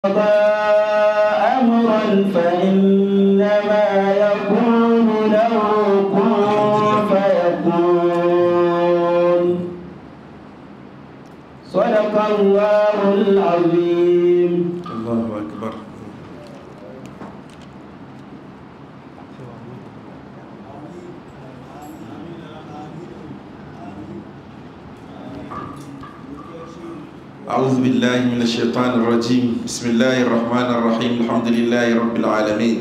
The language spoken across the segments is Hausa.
قضى أمرا فإنما يقول له كن فيكون صدق الله العظيم الله أكبر أعوذ بالله من الشيطان الرجيم بسم الله الرحمن الرحيم الحمد لله رب العالمين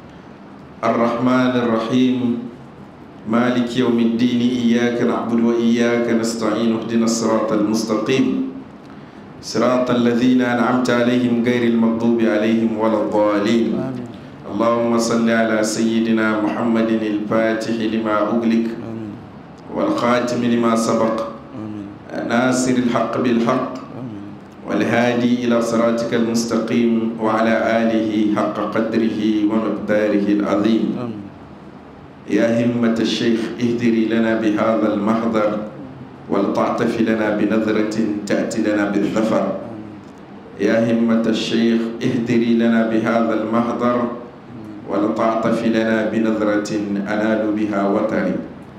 الرحمن الرحيم مالك يوم الدين إياك نعبد وإياك نستعين اهدنا الصراط المستقيم صراط الذين أنعمت عليهم غير المغضوب عليهم ولا الضالين اللهم صل على سيدنا محمد الفاتح لما أغلق والخاتم لما سبق ناصر الحق بالحق والهادي إلى صراطك المستقيم وعلى آله حق قدره ومقداره العظيم يا همة الشيخ اهدري لنا بهذا المحضر ولتعطف لنا بنظرة تأتي لنا بالظفر يا همة الشيخ اهدري لنا بهذا المحضر ولتعطف لنا بنظرة أنال بها وطري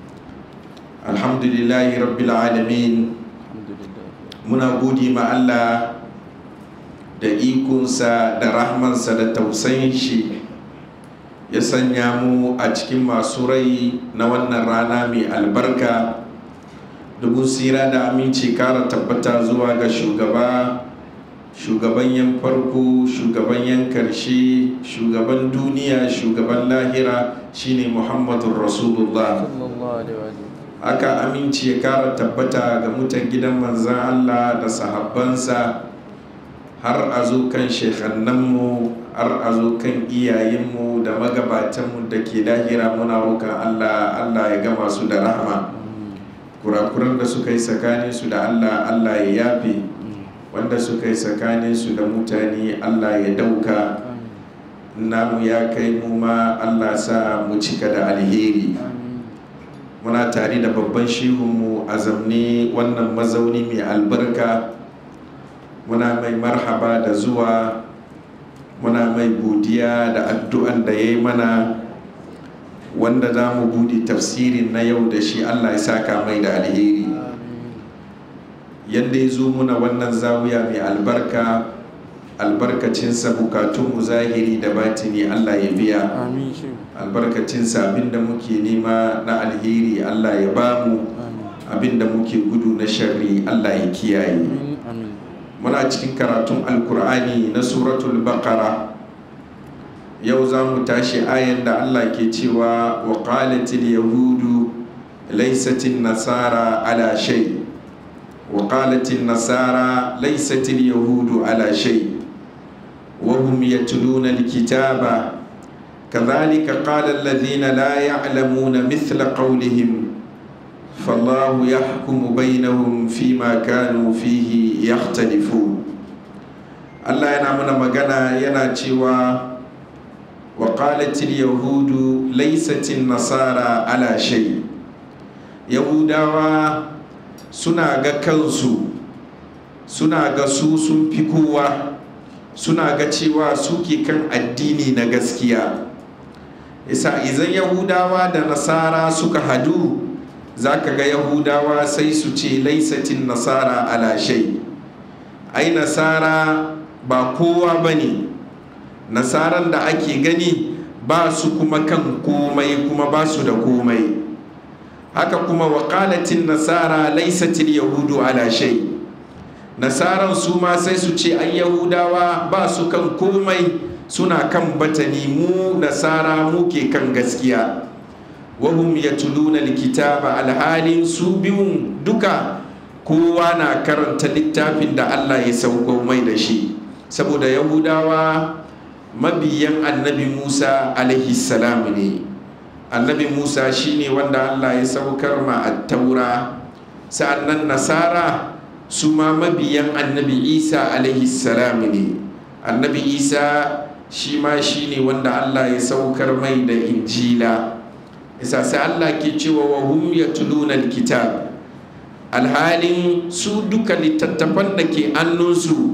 الحمد لله رب العالمين muna gode ma Allah da ikonsa da rahmansa da tausayin shi ya sanya mu a cikin masu rai na wannan rana mai albarka dubun sira da aminci kara tabbata zuwa ga shugaba shugaban yan farko shugaban yan karshe shugaban duniya shugaban lahira shine muhammadun rasulullah aka aminci ya kara tabbata ga mutan gidan manzan Allah da sahabbansa har a zo kan shekannanmu har a zo kan iyayenmu da magabatanmu da ke lahira muna roƙon Allah Allah ya gama su da rahama kurakuran da suka yi tsakanin su da Allah Allah ya yafe wanda suka yi tsakanin su da mutane Allah ya dauka namu ya kai mu ma Allah sa mu cika da alheri muna tare da babban shehunmu a zamne wannan mazauni mai albarka muna mai marhaba da zuwa muna mai godiya da addu'an da ya yi mana wanda za mu buɗe tafsirin na yau da shi allah ya saka mai da alheri yadda ya zo muna wannan zawiya mai albarka albarkacinsa bukatunmu zahiri da batini allah ya biya albarkacinsa abinda muke nema na alheri Allah ya bamu abinda muke gudu na sharri Allah ya kiyaye muna cikin karatun alkur'ani na suratul baqara yau za mu tashi ayan da Allah ke cewa wa qalatil yahudu laysatin nasara ala shay wa qalatil nasara laysatil yahudu ala shay wa hum yatluna alkitaba كذلك قال الذين لا يعلمون مثل قولهم فالله يحكم بينهم فيما كانوا فيه يختلفون الله yana mana magana yana cewa وقالت اليهود ليست النصارى على شيء yahudawa suna ga kansu suna ga su sun fi kowa suna ga cewa suke kan addini na gaskiya isa izan yahudawa da nasara suka hadu za ka ga yahudawa sai su ce laisatin nasara ala shai ai nasara ba kowa ba ne nasaran da ake gani ba su kuma kan komai kuma ba su da komai haka kuma wakalatin nasara laisatin yahudu ala shai nasaran su ma sai su ce ai yahudawa ba su kan komai suna kan batani mu nasara muke kan gaskiya wahum yatluna alkitaba alhalin su biyun duka kowa na karanta littafin da Allah ya sauko mai da shi saboda yahudawa mabiyan annabi Musa alaihi salam ne annabi Musa shine wanda Allah ya saukar ma at-taura sa'annan nasara su ma mabiyan annabi Isa alaihi salam ne annabi Isa shi ma shi ne wanda Allah ya saukar mai da injila isa sai Allah ke cewa wa hum yatluna alkitab alhalin su duka littattafan da ke annunsu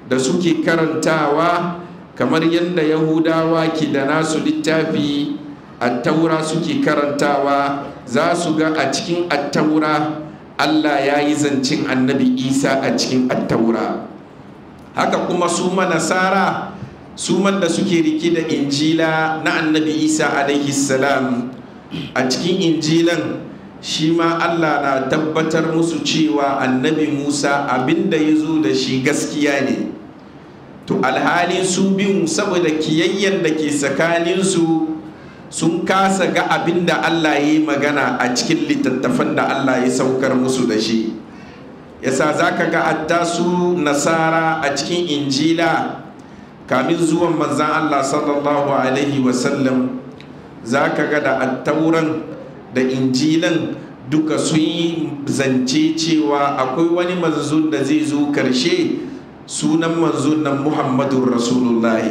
da suke karantawa kamar yadda yahudawa ke da nasu littafi attaura suke karantawa za su ga a cikin attaura allah ya yi zancen annabi isa a cikin attaura haka kuma su nasara su da suke rike da injila na annabi isa alaihi salam a cikin injilan shi ma allah na tabbatar musu cewa annabi musa abinda ya zo da shi gaskiya ne to alhalin su biyun saboda kiyayyen da ke tsakaninsu sun kasa ga abin da Allah ya yi magana a cikin littattafan da Allah ya saukar musu da shi yasa za ka ga hatta su nasara a cikin injila kamin zuwan manzan Allah sallallahu alaihi wasallam za ka ga da attauran da injilan duka sun yi zance cewa akwai wani manzo da zai zo karshe sunan manzon nan muhammadun rasulullahi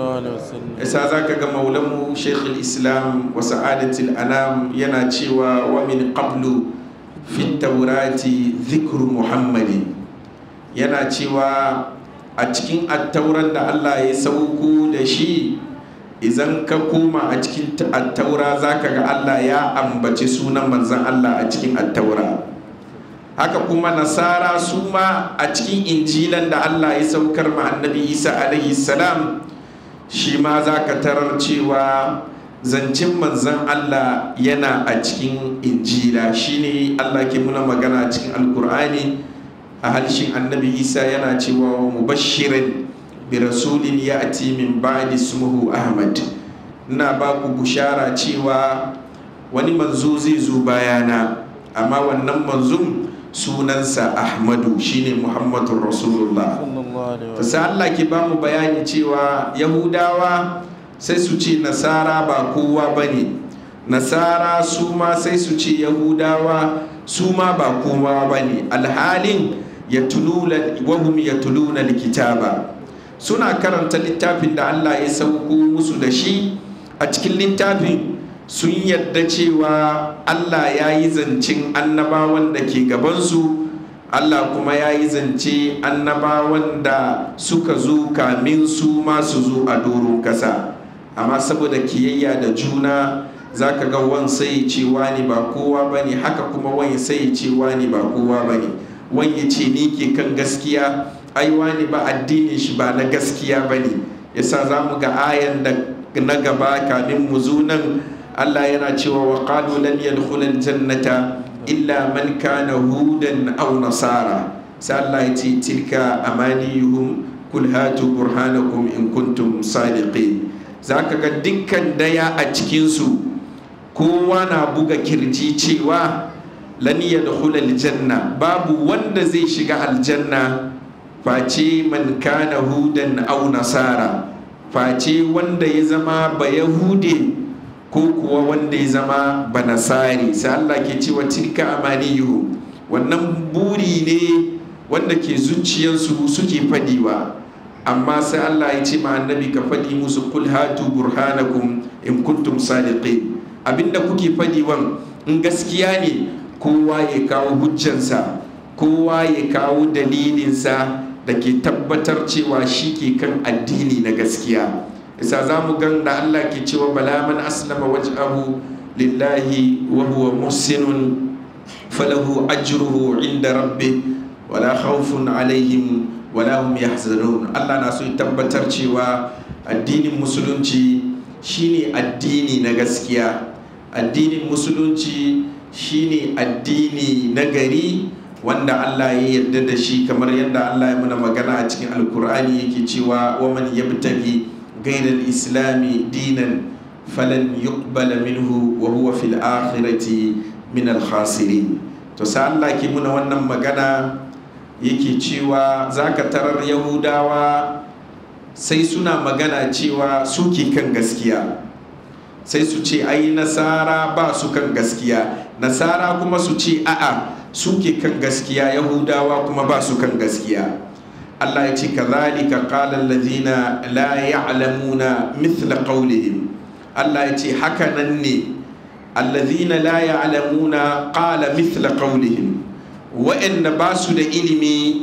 yasa za ka ga maulamu sheikh islam wa sa'adatul anam yana cewa wa min qablu fi taurati zikru muhammadi yana cewa a cikin attauran da allah ya sauko da shi idan ka koma a cikin attaura za ka ga allah ya ambaci sunan manzan allah a cikin attaura haka kuma nasara su ma a cikin injilan da allah ya saukar ma annabi isa alaihi salam shi ma za ka tarar cewa zancen manzan allah yana a cikin injila shine allah ke muna magana a cikin alkur'ani a halshin annabi isa yana cewa mubashirin bi rasulin ya ati min ba'di ismuhu ahmad ina ba ku bushara cewa wani manzo zai zo bayana amma wannan manzon sunansa ahmadu shine muhammadun rasulullah ta sai allah ke ba mu bayani cewa yahudawa sai su ce nasara ba kowa ba ne nasara su ma sai su ce yahudawa su ma ba kowa ba ne alhalin wahum ya tuluna likitaba suna karanta littafin da allah ya sauko musu da shi a cikin littafin sun yadda cewa Allah ya yi zancen annabawan da ke gabansu Allah kuma ya yi zance annabawan da suka zo kamin su masu zo a doron kasa amma saboda kiyayya da juna za ka ga wan sai cewa ne ba kowa ba ne haka kuma wani sai cewa ne ba kowa ba ne wani ce ni ke kan gaskiya ai wani ba addinin shi ba na gaskiya ba ne yasa za mu ga ayan da na gaba kamin mu zo nan Allah yana cewa wa qalu lan yadkhula aljannata illa man kana hudan aw nasara sai Allah ya ce tilka amaniyuhum kul hatu burhanakum in kuntum sadiqin zaka ga dukkan daya a cikin su kowa na buga kirji cewa lan yadkhula aljanna babu wanda zai shiga aljanna face man kana hudan aw nasara face wanda ya zama ba yahude ko kuwa wanda ya zama banasari sai Allah ke cewa tilka amaniyuhu wannan buri ne wanda ke zuciyarsu suke fadiwa amma sai Allah ya ce ma annabi ka fadi musu kul hatu burhanakum in kuntum sadiqin abinda kuke fadiwan in gaskiya ne kowa ya kawo hujjansa kowa ya kawo dalilinsa da ke tabbatar cewa shi ke kan addini na gaskiya isa za mu gan da Allah ke cewa bala man aslama waj'ahu lillahi wa huwa muhsinun falahu ajruhu inda rabbi wala khawfun alaihim wala hum yahzanun Allah na so tabbatar cewa addinin musulunci shine addini na gaskiya addinin musulunci shine addini na gari wanda Allah ya yarda da shi kamar yadda Allah ya muna magana a cikin alkur'ani yake cewa wa man yabtaghi غير الإسلام دينا فلن يقبل منه وهو في الآخرة من الخاسرين to sai Allah ke muna wannan magana yake cewa zaka tarar yahudawa sai suna magana cewa suke kan gaskiya sai su ce ai nasara ba su kan gaskiya nasara kuma su ce a'a suke kan gaskiya yahudawa kuma ba su kan gaskiya Allah ya ce kazalika qala alladhina la ya'lamuna mithla qawlihim Allah ya ce haka nan ne alladhina la ya'lamuna qala mithla qawlihim wa'anda ba su da ilimi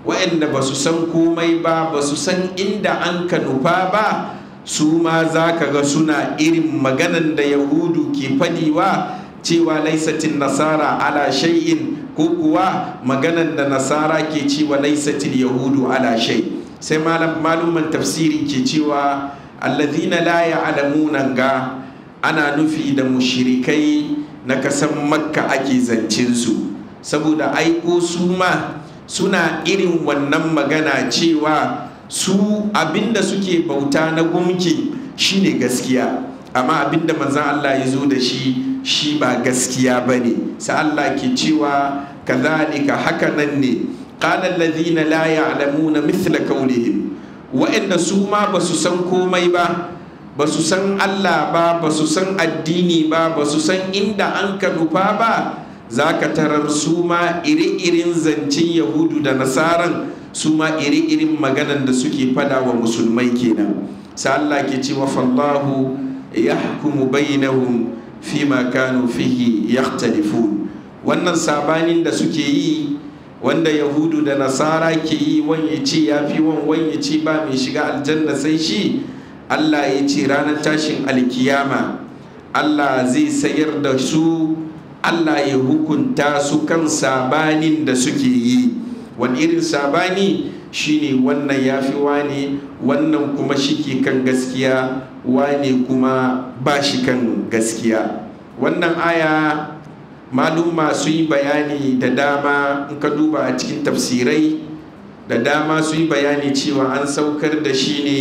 waɗanda ba su san komai ba ba su san inda an ka nufa ba su ma za ka ga suna irin maganan da yahudu ke fadiwa cewa laisatin nasara ala shay'in ko kuwa maganan da nasara ke cewa laisatin yahudu ala shay sai maluman tafsiri ke cewa allazina la ya'lamuna ga ana nufi da mushrikai na kasan makka ake zancen su saboda aiko su ma suna irin wannan magana cewa su abinda suke bauta na gumki shine gaskiya amma abinda manzan Allah ya zo da shi shi ba gaskiya ba ne sai Allah ke cewa kazalika haka nan ne qala alladhina la ya'lamuna mithla qawlihim wa'anda su ma ba su san komai ba ba su san Allah ba ba su san addini ba ba su san inda an ka nufa ba za ka tarar su ma iri-irin zancen yahudu da nasaran su ma iri-irin maganan da suke fada wa musulmai kenan sa Allah ke cewa fallahu ya hukumu bainahum fi ma kanu fihi yakhtalifun wannan sabanin da suke yi wanda yahudu da nasara ke yi wani ce ya fi wani ce ba mai shiga aljanna sai shi Allah ya ce ranar tashin alkiyama Allah zai sayar da su Allah ya hukunta su kan sabanin da suke yi wani irin sabani shine wannan ya fi wane wannan kuma shi kan gaskiya wane kuma ba shi kan gaskiya wannan aya maluma su yi bayani da dama in ka duba a cikin tafsirai da dama su yi bayani cewa an saukar da shi ne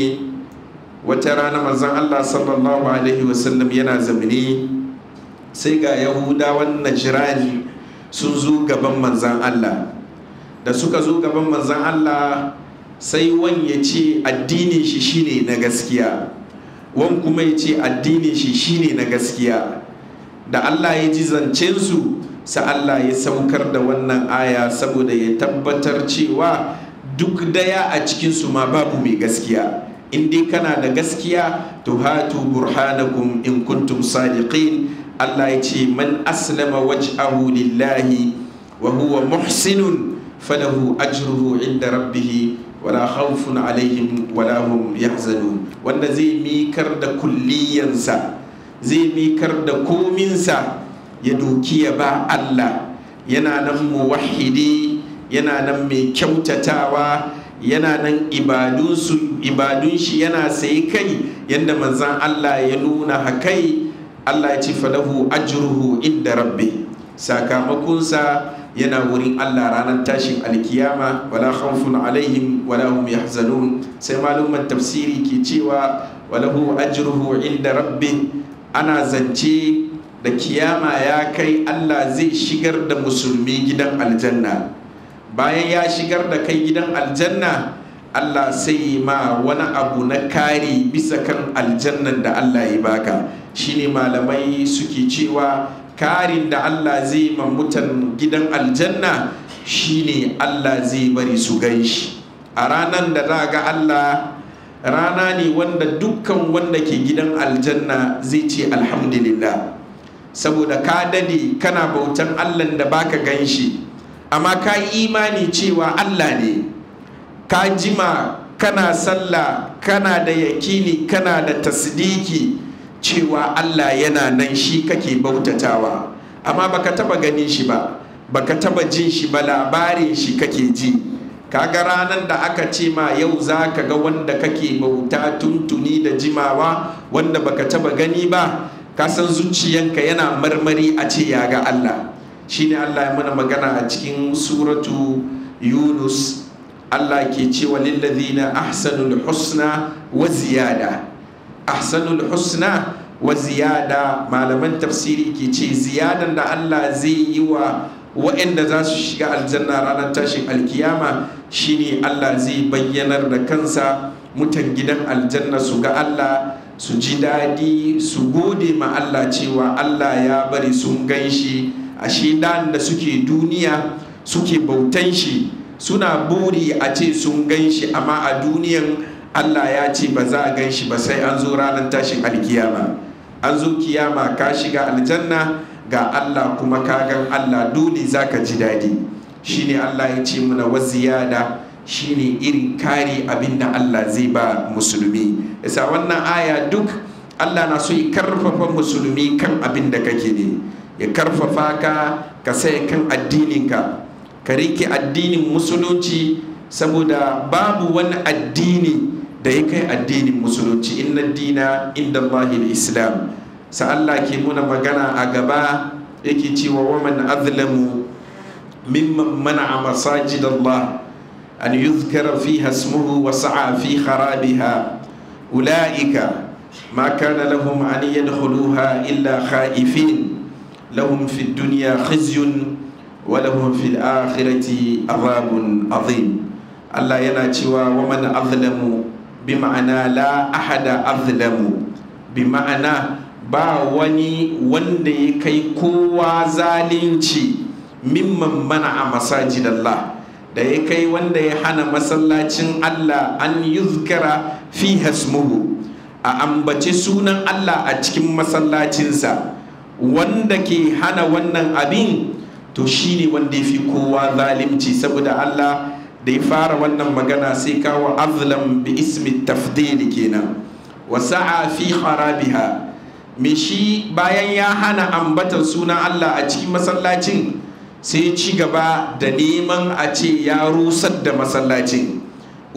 wata rana manzon Allah sallallahu alaihi wasallam yana zamani sai ga yahudawan najirani sun zo gaban manzan Allah da suka zo gaban manzan Allah sai wan ya ce addinin shi shine na gaskiya wan kuma ya ce addinin shi shine na gaskiya da Allah ya ji zancensu sa Allah ya saukar da wannan aya saboda ya tabbatar cewa duk daya a cikinsu ma babu mai gaskiya in dai kana da gaskiya to hatu burhanakum in kuntum sadiqin Allah ya ce man aslama waj'ahu lillahi wa huwa muhsinun falahu ajruhu inda rabbih wala khawfun alaihim wala hum yahzanun wanda zai mikar da kulliyansa zai mikar da kominsa ya doki ya ba Allah yana nan muwahhidi yana nan mai kyautatawa yana nan ibadun shi yana sai kai yadda manzan Allah ya nuna hakai Allah ya ce falahu ajruhu inda rabbi sakamakonsa yana wurin Allah ranar tashin alkiyama wala khawfun alaihim wala hum yahzanun sai maluman tafsiri ke cewa walahu ajruhu inda rabbi ana zance da kiyama ya kai Allah zai shigar da musulmi gidan aljanna bayan ya shigar da kai gidan aljanna Allah sai ma wani abu na kari bisa kan aljannan da Allah ya baka shine malamai suke cewa karin da Allah zai ma mutan gidan aljanna shine Allah zai bari su shi a ranar da za ga Allah rana ne wanda dukkan wanda ke gidan aljanna zai ce alhamdulillah saboda ka dade kana bautan Allah da baka gan shi amma ka yi imani cewa Allah ne ka jima kana sallah kana da yakini kana da tasdiki cewa Allah yana nan shi kake bautatawa amma baka taba ganin shi ba baka taba jin shi ba labarin shi kake ji kaga ranar da aka ce ma yau za ka ga wanda kake bauta tuntuni da jimawa wanda baka taba gani ba ka san zuciyanka yana marmari a ce ya ga Allah shine Allah ya mana magana a cikin suratu Yunus Allah ke cewa lillazina ahsanul husna wa ziyada ahsanul husna wa ziyada malaman tafsiri ke ce ziyadan da Allah zai yi wa waɗanda za su shiga aljanna ranar tashin alkiyama shine Allah zai bayyanar da kansa mutan gidan aljanna su ga Allah su ji daɗi su gode ma Allah cewa Allah ya bari sun gan shi ashe da suke duniya suke bautan shi suna buri a ce sun gan shi amma a duniyan Allah ya ce ba za a gan shi ba sai an zo ranar tashin alkiyama an zo kiyama ka shiga aljanna ga Allah kuma ka gan Allah dole za ka ji daɗi shine Allah ya ce muna wa ziyada shine irin kare abin da Allah zai ba musulmi yasa wannan aya duk Allah na so ya karfafa musulmi kan abin da kake ne ya karfafa ka ka sai kan addininka ka rike addinin musulunci saboda babu wani addini da ya kai addinin musulunci inna dina inda Allahil islam sa Allah ke muna magana a gaba yake cewa waman azlamu mimman mana'a masajid Allah an yuzkara fiha ismuhu wa sa'a fi kharabiha ulaika ma kana lahum an yadkhuluha illa khaifin lahum fi dunya khizyun wa lahum fil akhirati adhabun azim Allah yana cewa waman azlamu bi ma'ana la ahada azlamu bi ma'ana ba wani wanda ya kai kowa zalunci mimman mana a masajid Allah da ya kai wanda ya hana masallacin Allah an yuzkara fi hasmuhu a ambaci sunan Allah a cikin masallacinsa wanda ke hana wannan abin to shine wanda ya fi kowa zalimci saboda Allah da ya fara wannan magana sai kawo azlam bi ismi tafdili kenan wa sa'a fi kharabiha me shi bayan ya hana ambatar sunan Allah a cikin masallacin sai ci gaba da neman a ce ya rusar da masallacin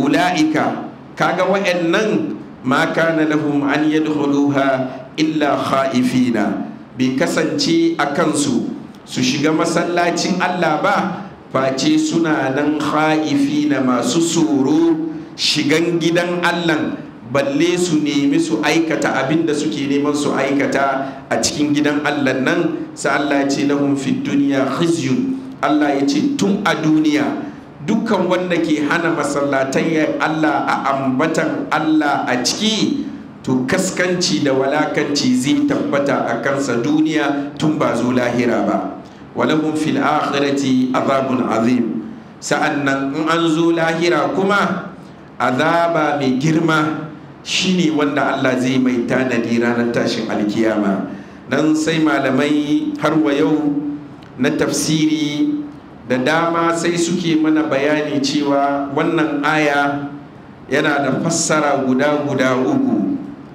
ula'ika kaga wa'annan ma kana lahum an yadkhuluha illa khaifina bai kasance a kansu su shiga masallacin Allah ba face suna nan khaifina masu tsoro shigan gidan Allah balle su nemi su aikata abin da suke neman su aikata a cikin gidan Allah nan sai Allah ya ce lahum fi duniya khizyun Allah ya ce tun a duniya dukkan wanda ke hana masallatan Allah a ambatan Allah a ciki to kaskanci da walakanci zai tabbata a kansa duniya tun ba zo lahira ba walahum fil akhirati azabun azim sa'annan in an zo lahira kuma azaba mai girma shine wanda Allah zai mai tanadi ranar tashin alkiyama dan sai malamai har wa yau na tafsiri da dama sai suke mana bayani cewa wannan aya yana da fassara guda guda uku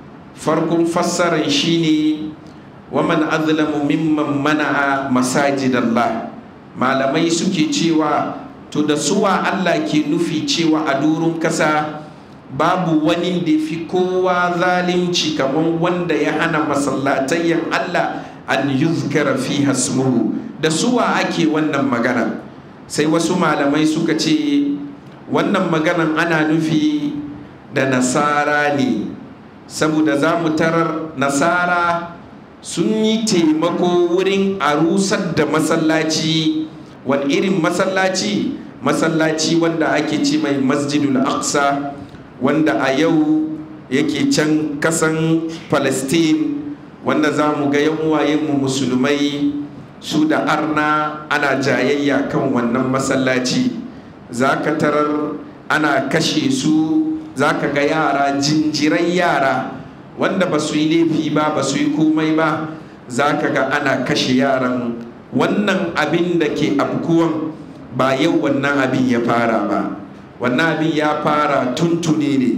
farkon fassaran shine waman azlamu mimman mana'a masajidallah malamai suke cewa to da suwa Allah ke nufi cewa a durun kasa babu wani da fi kowa zalunci kamar wanda ya hana masallatayyan Allah an yuzkara fi hasmuhu da suwa ake wannan magana sai wasu malamai suka ce wannan maganan ana nufi da nasara ne saboda za mu tarar nasara sun yi taimako wurin a rusar da masallaci wani irin masallaci masallaci wanda ake ce mai masjidul aqsa wanda a yau yake can kasan palestine wanda za mu ga yan mu musulmai su da arna ana jayayya kan wannan masallaci za ka tarar ana kashe su za ka ga yara jinjirai yara wanda ba su yi laifi ba ba su yi komai ba za ka ga ana kashe yaran wannan abin da ke abkuwan ba yau wannan abin ya fara ba wannan abin ya fara tuntune ne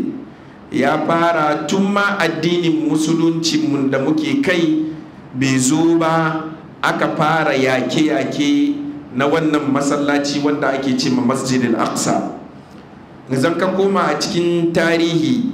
ya fara tun ma addinin musuluncinmu da muke kai bai zo ba aka fara yake-yake na wannan masallaci wanda ake ce ma masjidin aqsa zan ka koma a cikin tarihi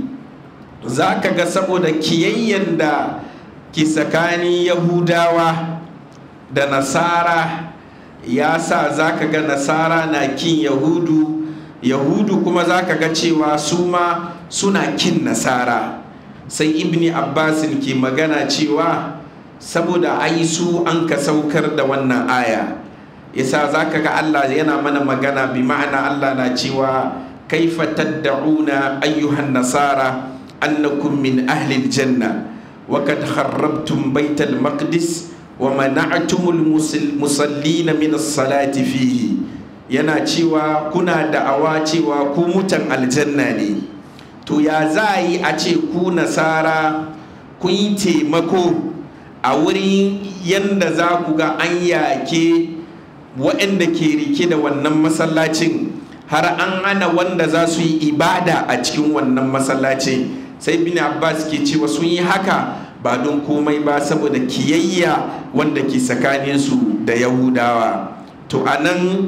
za ka ga saboda kiyayyen da ke tsakanin yahudawa da nasara ya sa za ka ga nasara na kin yahudu yahudu kuma za ka ga cewa su ma suna kin nasara sai ibni abbasin ke magana cewa saboda ai su an ka saukar da wannan aya yasa za ka ga allah yana mana magana bi ma'ana allah na cewa kaifa tadda'una ayyuhan nasara annakum min ahli aljanna wa kad kharrabtum baytal maqdis wa mana'tumul musallina min as-salati fihi yana cewa kuna da'awa cewa ku mutan aljanna ne to ya za yi a ce ku nasara kun yi taimako a wurin yanda za ku ga an yake waɗanda ke rike da wannan masallacin har an hana wanda za su yi ibada a cikin wannan masallaci sai bin abbas ke cewa sun yi haka ba don komai ba saboda kiyayya wanda ke tsakaninsu da yahudawa to a nan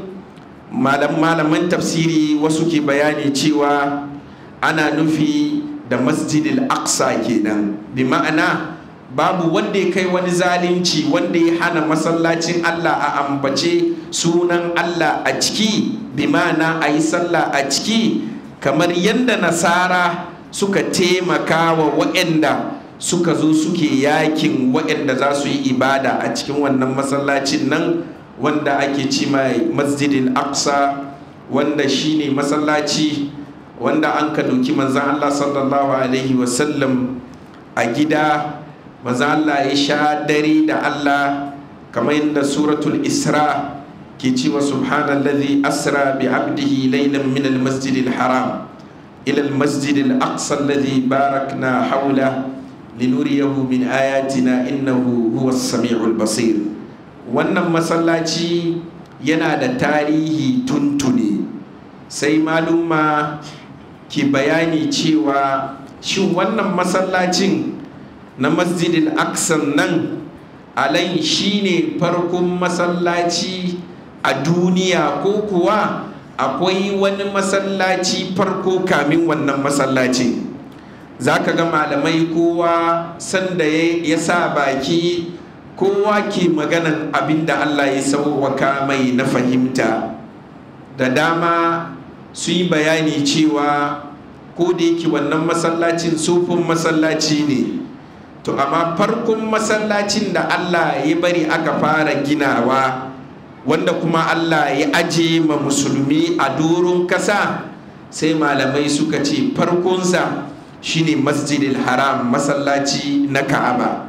malaman tafsiri wasu ke bayani cewa ana nufi da masjidil aqsa kenan bi ma'ana babu wanda ya kai wani zalunci wanda ya hana masallacin allah a ambace sunan allah a ciki bi ma'ana a yi sallah a ciki kamar yadda nasara suka taimaka wa waɗanda suka zo suke yakin waɗanda za su yi ibada a cikin wannan masallacin nan wanda ake ci mai masjidin aqsa wanda shine masallaci wanda an ka doki manzan Allah sallallahu alaihi wasallam a gida manzan Allah ya sha dare da Allah kamar yadda suratul isra ke cewa subhanallazi asra bi abdihi laylan min almasjidil haram ila almasjidil aqsa alladhi barakna hawla linuriyahu min ayatina innahu huwa samiul basir wannan masallaci yana da tarihi tuntuni sai maluma ke bayani cewa shin wannan masallacin na masjidil aksan nan alai shine farkon masallaci a duniya ko kuwa akwai wani masallaci farko kamin wannan masallaci za ka ga malamai kowa sanda ya sa baki kowa ke maganan abin da allah ya sauwaka mai na fahimta da dama su yi bayani cewa ko da yake wannan masallacin sufin masallaci ne to amma farkon masallacin da allah ya bari aka fara ginawa wanda kuma allah ya aje ma musulmi a doron kasa sai malamai suka ce farkonsa shine masjidil haram masallaci na ka'aba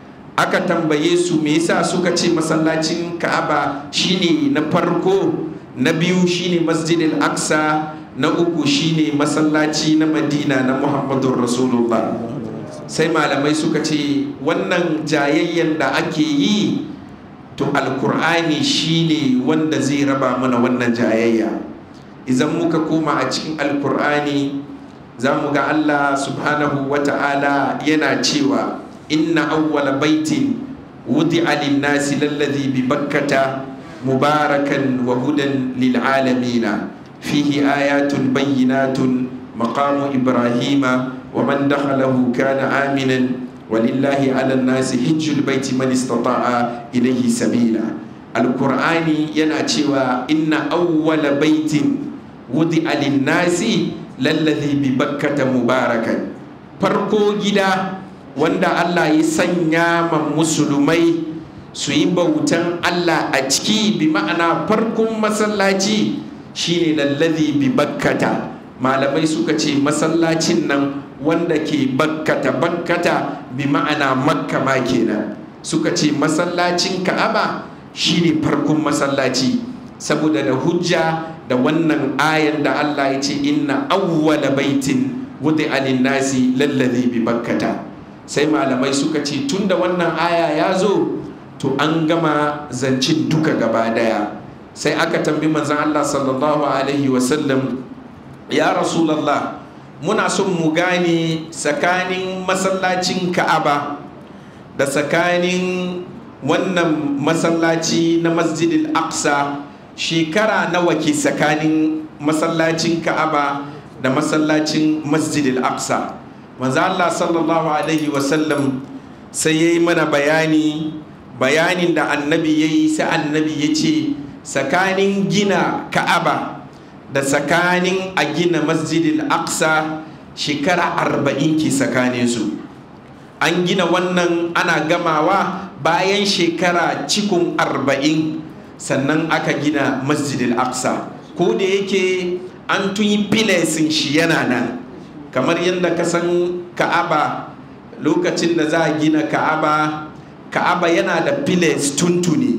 aka tambaye su me yasa suka ce masallacin ka'aba shine na farko na biyu shine masjidil aksa na uku shine masallaci na madina na muhammadun rasulullah sai malamai suka ce wannan jayayyen da ake yi to alkur'ani shine wanda zai raba mana wannan jayayya idan muka koma a cikin alkur'ani za mu ga allah subhanahu wa ta'ala yana cewa inna awwala baitin wudi'a lin-nasi lalladhi bi bakkata mubarakan wa hudan lil'alamina fihi ayatun bayyinatun maqamu ibrahima wa man dakhalahu kana aminan walillahi 'ala an-nasi hajjul baiti man istata'a ilayhi sabila alqur'ani yana cewa inna awwala baitin wudi'a lin-nasi lalladhi bi bakkata mubarakan farko gida wanda Allah ya sanya ma musulmai su yi bautan Allah a ciki bi ma'ana farkon masallaci shine lallazi bi bakkata malamai suka ce masallacin nan wanda ke bakkata bakkata bi ma'ana makka ma kenan suka ce masallacin ka'aba shine farkon masallaci saboda da hujja da wannan ayan da Allah ya ce inna awwala baitin wudi alin nasi lallazi bi bakkata sai malamai suka ce tun da wannan aya ya zo to an gama zancin duka gaba daya sai aka tambi manzan Allah sallallahu alaihi wasallam ya rasulallah muna son mu gane tsakanin masallacin ka'aba da tsakanin wannan masallaci na masjidil aqsa shekara nawa ke tsakanin masallacin ka'aba da masallacin masjidil aqsa manzo Allah sallallahu alaihi wasallam sai yayi mana bayani bayanin da annabi yayi sai annabi ya ce tsakanin gina ka'aba da tsakanin a gina masjidil aqsa shekara arba'in ke tsakanin su an gina wannan ana gamawa bayan shekara cikun arba'in sannan aka gina masjidil aqsa ko da yake an tun yi filesin shi yana nan kamar yadda ka san ka'aba lokacin da za a gina ka'aba ka'aba yana da files tuntuni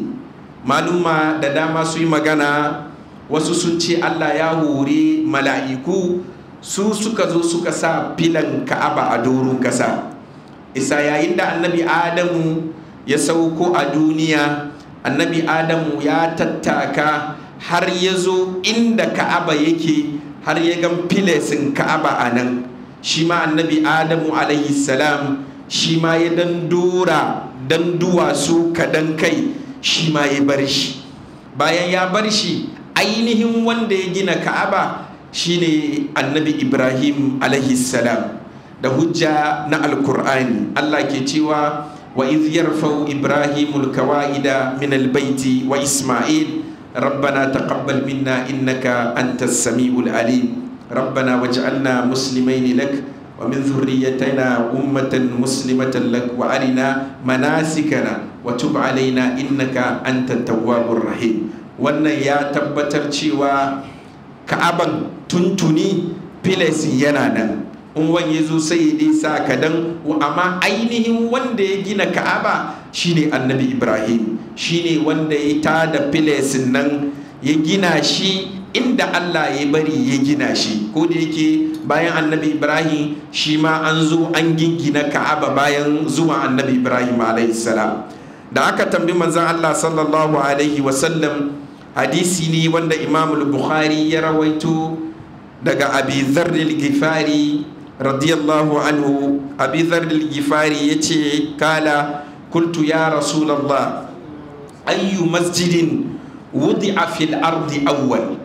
maluma da dama su yi magana wasu sun ce allah ya hori mala'iku su suka zo suka sa filan ka'aba a doron kasa isa yayin da annabi adamu ya sauko a duniya annabi adamu ya tattaka har ya zo inda ka'aba yake har ya gan filesin ka'aba a nan shi ma annabi adamu alaihi salam shi ma ya dan dora dan duwatsu kadan kai shi ma ya bar shi bayan ya bar shi ainihin wanda ya gina ka'aba shine annabi ibrahim alaihi salam da hujja na alkur'ani allah ke cewa wa iz yarfau ibrahimul kawa'ida min albaiti wa isma'il ربنا تقبل منا إنك أنت السميع العليم ربنا واجعلنا مسلمين لك ومن ذريتنا أمة مسلمة لك وأرنا مناسكنا وتب علينا إنك أنت التواب الرحيم wannan ya tabbatar cewa ka'aban tuntuni filesi yana nan in wani ya zo sai ya dai sa kadan amma ainihin wanda ya gina ka'aba shine annabi ibrahim shine wanda ya tada filesin nan ya gina shi inda allah ya bari ya gina shi ko da yake bayan annabi ibrahim shi ma an zo an gingina ka'aba bayan zuwa annabi ibrahim salam da aka tambi manzan allah sallallahu alaihi wasallam hadisi ne wanda imamul bukhari ya rawaito daga abi zarril gifari radiyallahu anhu abi zarril gifari ya ce kala kultu ya rasulallah ayyu masjidin wudi'a fil ardi awwal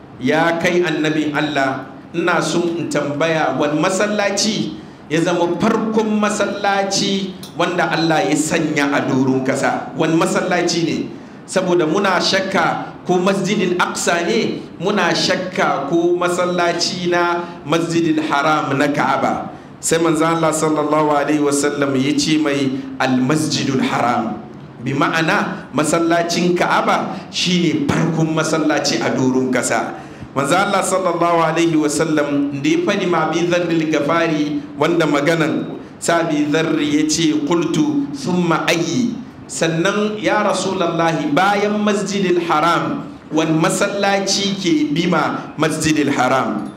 ya kai annabin allah ina son in tambaya wani masallaci ya zama farkon masallaci wanda allah ya sanya a doron kasa wani masallaci ne saboda muna shakka ko masjidil aqsa ne muna shakka ko masallaci na masjidil haram na ka'aba sai manzan Allah sallallahu alaihi wasallam ya ce mai almasjidul haram bi ma'ana masallacin ka'aba shine farkon masallaci a doron kasa manzan Allah sallallahu alaihi wasallam da ya fadi ma bi zarril gafari wanda maganan sabi zarri ya ce kultu thumma ayi sannan ya rasulallahi bayan masjidil haram wani masallaci ke bima masjidil haram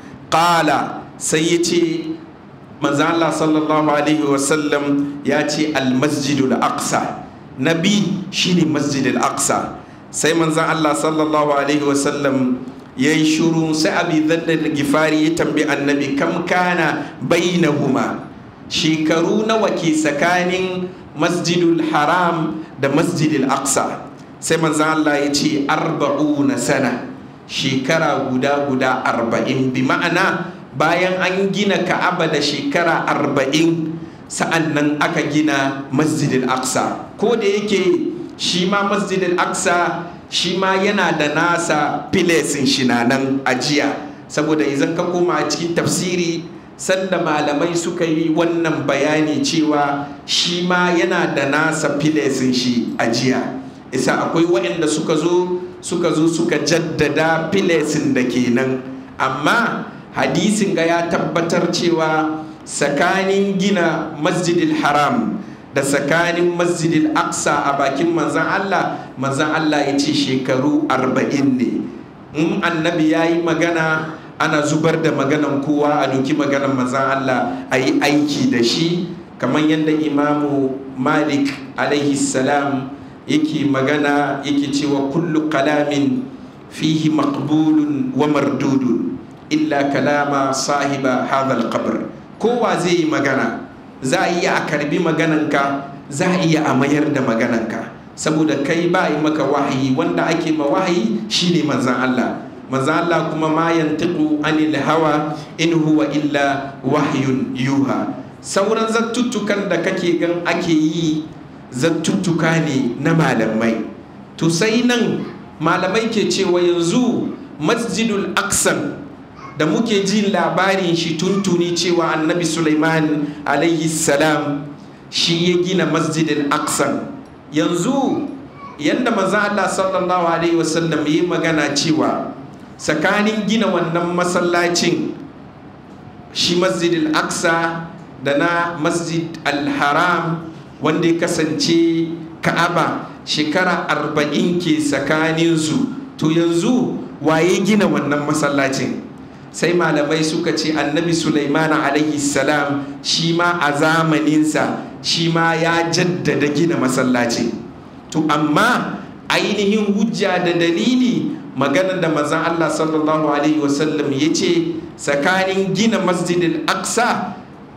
ƙala sai ya ce manzan Allah sallallahu alaihi wasallam ya ce almasjidul aqsa nabi shine masjidil aqsa sai manzan Allah sallallahu alaihi wasallam ya yi shuru sai abi zaddar gifari ya tambi annabi kam kana bainahuma shekaru nawa ke tsakanin masjidul haram da masjidil aqsa sai manzan Allah ya ce arba'una sana shekara guda guda arba'in bi ma'ana bayan an gina ka'aba da shekara arba'in sa'an nan aka gina masjidil aqsa ko da yake shi ma masjidil aqsa shi ma yana da nasa filesin shi na nan ajiya saboda idan ka koma a cikin tafsiri sanda malamai suka yi wannan bayani cewa shi ma yana da nasa filesin shi ajiya isa akwai waɗanda suka zo suka zo suka jaddada filesin da ke nan amma hadisin ga ya tabbatar cewa tsakanin gina masjidil haram da tsakanin masjidil aqsa a bakin manzan Allah manzan Allah ya ce shekaru arba'in ne in annabi ya yi magana ana zubar da maganan kowa a doki maganan manzan Allah a yi aiki da shi kamar yadda imamu malik alaihi salam yake magana yake cewa kullu kalamin fihi maqbulun wa mardudun illa kalama sahiba hadha qabr kowa zai yi magana za a iya a karbi magananka za a iya a mayar da magananka saboda kai ba yi maka wahayi wanda ake ma wahayi shine manzan Allah manzan Allah kuma ma yantiqu anil hawa in huwa illa wahyun yuha sauran zattuttukan da kake gan ake yi zattuttuka ne na malamai to sai nan malamai ke cewa yanzu masjidul aksan da muke jin labarin shi tuntuni cewa annabi Sulaiman alaihi salam shi ya gina masjidin aksan yanzu yadda maza Allah sallallahu alaihi wasallam yi magana cewa tsakanin gina wannan masallacin shi masjidin aksa da na masjid al-haram wanda ya kasance ka'aba shekara arba'in ke tsakaninsu to yanzu waye gina wannan masallacin sai malamai suka ce annabi Sulaiman alaihi salam shi ma a zamaninsa shi ma ya jaddada gina masallaci to amma ainihin hujja da dalili maganar da mazan Allah sallallahu alaihi wasallam ya ce tsakanin gina masjidil aqsa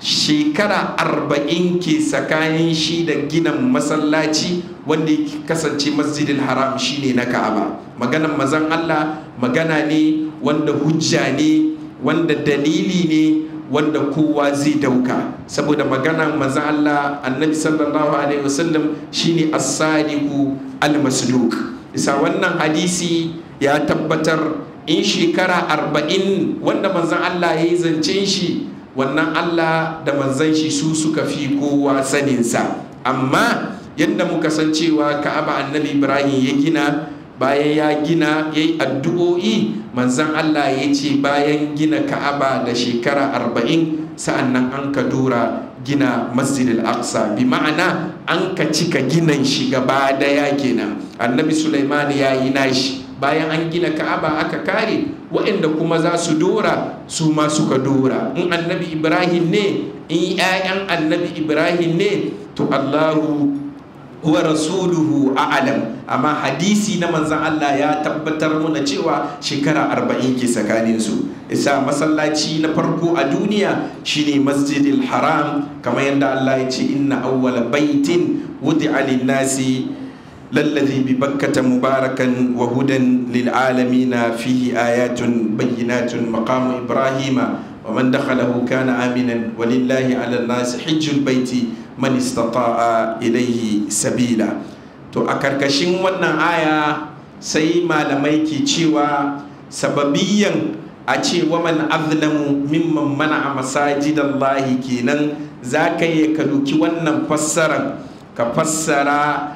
shekara arba'in ke tsakanin shi da gina masallaci wanda ya kasance masjidil haram shine na ka'aba maganar mazan Allah magana ne wanda hujja ne wanda dalili ne wanda kowa zai dauka saboda maganar mazan Allah annabi sallallahu alaihi wasallam shine as-sadiqu al-masduq isa wannan hadisi ya tabbatar in shekara arba'in wanda manzan Allah ya yi zancen shi wannan Allah da manzan shi su suka fi kowa saninsa amma yadda muka san cewa ka'aba annabi ibrahim ya gina bayan ya gina ya yi addu'o'i manzan Allah ya ce bayan gina ka'aba da shekara arba'in sa'an nan an ka dora gina masjid al-aqsa bi ma'ana an ka cika ginan shi gaba daya kenan annabi sulaiman ya yi nashi bayan an gina ka'aba aka kare waɗanda kuma za su dora su ma suka dora in annabi ibrahim ne in 'ya'yan annabi ibrahim ne to allahu wa rasuluhu a'lam amma hadisi na manzan Allah ya tabbatar muna cewa shekara arba'in ke tsakanin su isa masallaci na farko a duniya shine masjidil haram kamar yadda Allah ya ce inna awwala baitin wudi'a lin-nasi lalladhi bi bakkata mubarakan wa hudan lil alamin fihi ayatun bayyinatun maqamu ibrahima wa man dakhalahu kana aminan walillahi 'ala an-nasi hajjul baiti man istata'a ilaihi sabila to a karkashin wannan aya sai malamai ke cewa sababiyan a ce wa man azlamu mimman mana a masajidallahi kenan za ka yi ka duki wannan fassarar ka fassara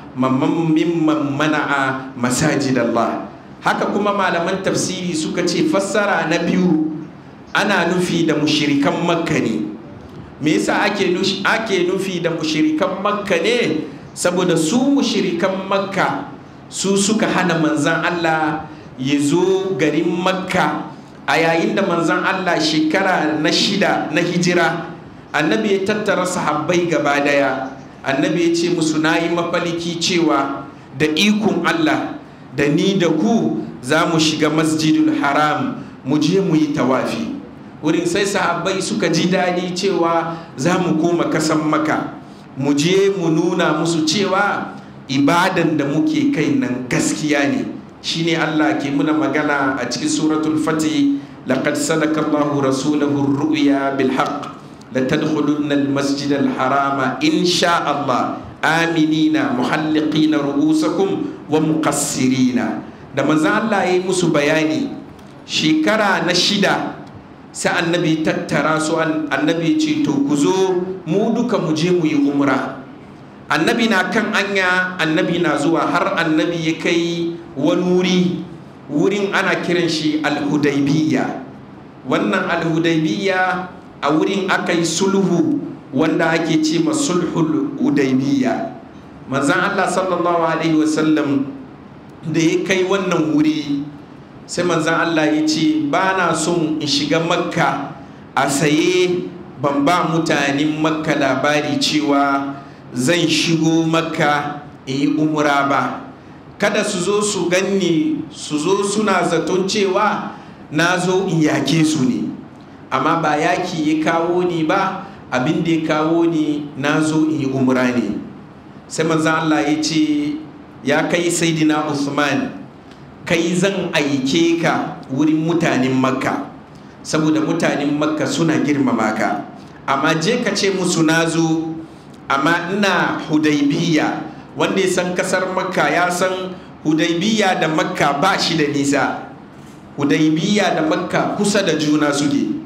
mimman mana a masajidallah haka kuma malaman tafsiri suka ce fassara na biyu ana nufi da mushirikan makka ne me yasa ake nufi da mushirikan makka ne saboda su mushirikan makka su suka hana manzan Allah ya zo garin makka a yayin da manzan Allah shekara na shida na hijira annabi ya tattara sahabbai gaba daya annabi ya ce musu na yi mafaliki cewa da ikon Allah da ni da ku za mu shiga masjidul haram mu je mu yi tawafi wurin sai sahabbai suka ji daɗi cewa za mu koma kasan maka mu je mu nuna musu cewa ibadan da muke kai nan gaskiya ne shine Allah ke muna magana a cikin suratul fati laqad sadaka Allahu rasulahu ru'ya bil haqq la tadkhulunna al masjid al harama insha Allah aminina muhalliqina ru'usakum wa muqassirina da manzo Allah yayi musu bayani shekara na shida sai annabi tattara su annabi ce to ku zo mu duka mu je mu yi umra annabi na kan anya annabi na zuwa har annabi ya kai wani wuri wurin ana kiran shi alhudaibiyya wannan alhudaibiyya a wurin aka yi sulhu wanda ake ce ma sulhul hudaibiyya manzan allah sallallahu alaihi wasallam da ya kai wannan wuri sai manzan Allah ya ce ba na son in shiga makka a saye ban ba mutanen makka labari cewa zan shigo makka in yi umura ba kada su zo su ganni su zo suna zaton cewa na zo in yake su ne amma ba yaki ya kawo ni ba abin da ya kawo ni na zo in yi umura ne sai manzan Allah ya ce ya kai saidina Usman kai zan aike ka wurin mutanen makka saboda mutanen makka suna girmama ka amma je ka ce musu na zo amma ina hudaibiya wanda ya san kasar makka ya san hudaibiya da makka ba shi da nisa hudaibiya da makka kusa da juna suke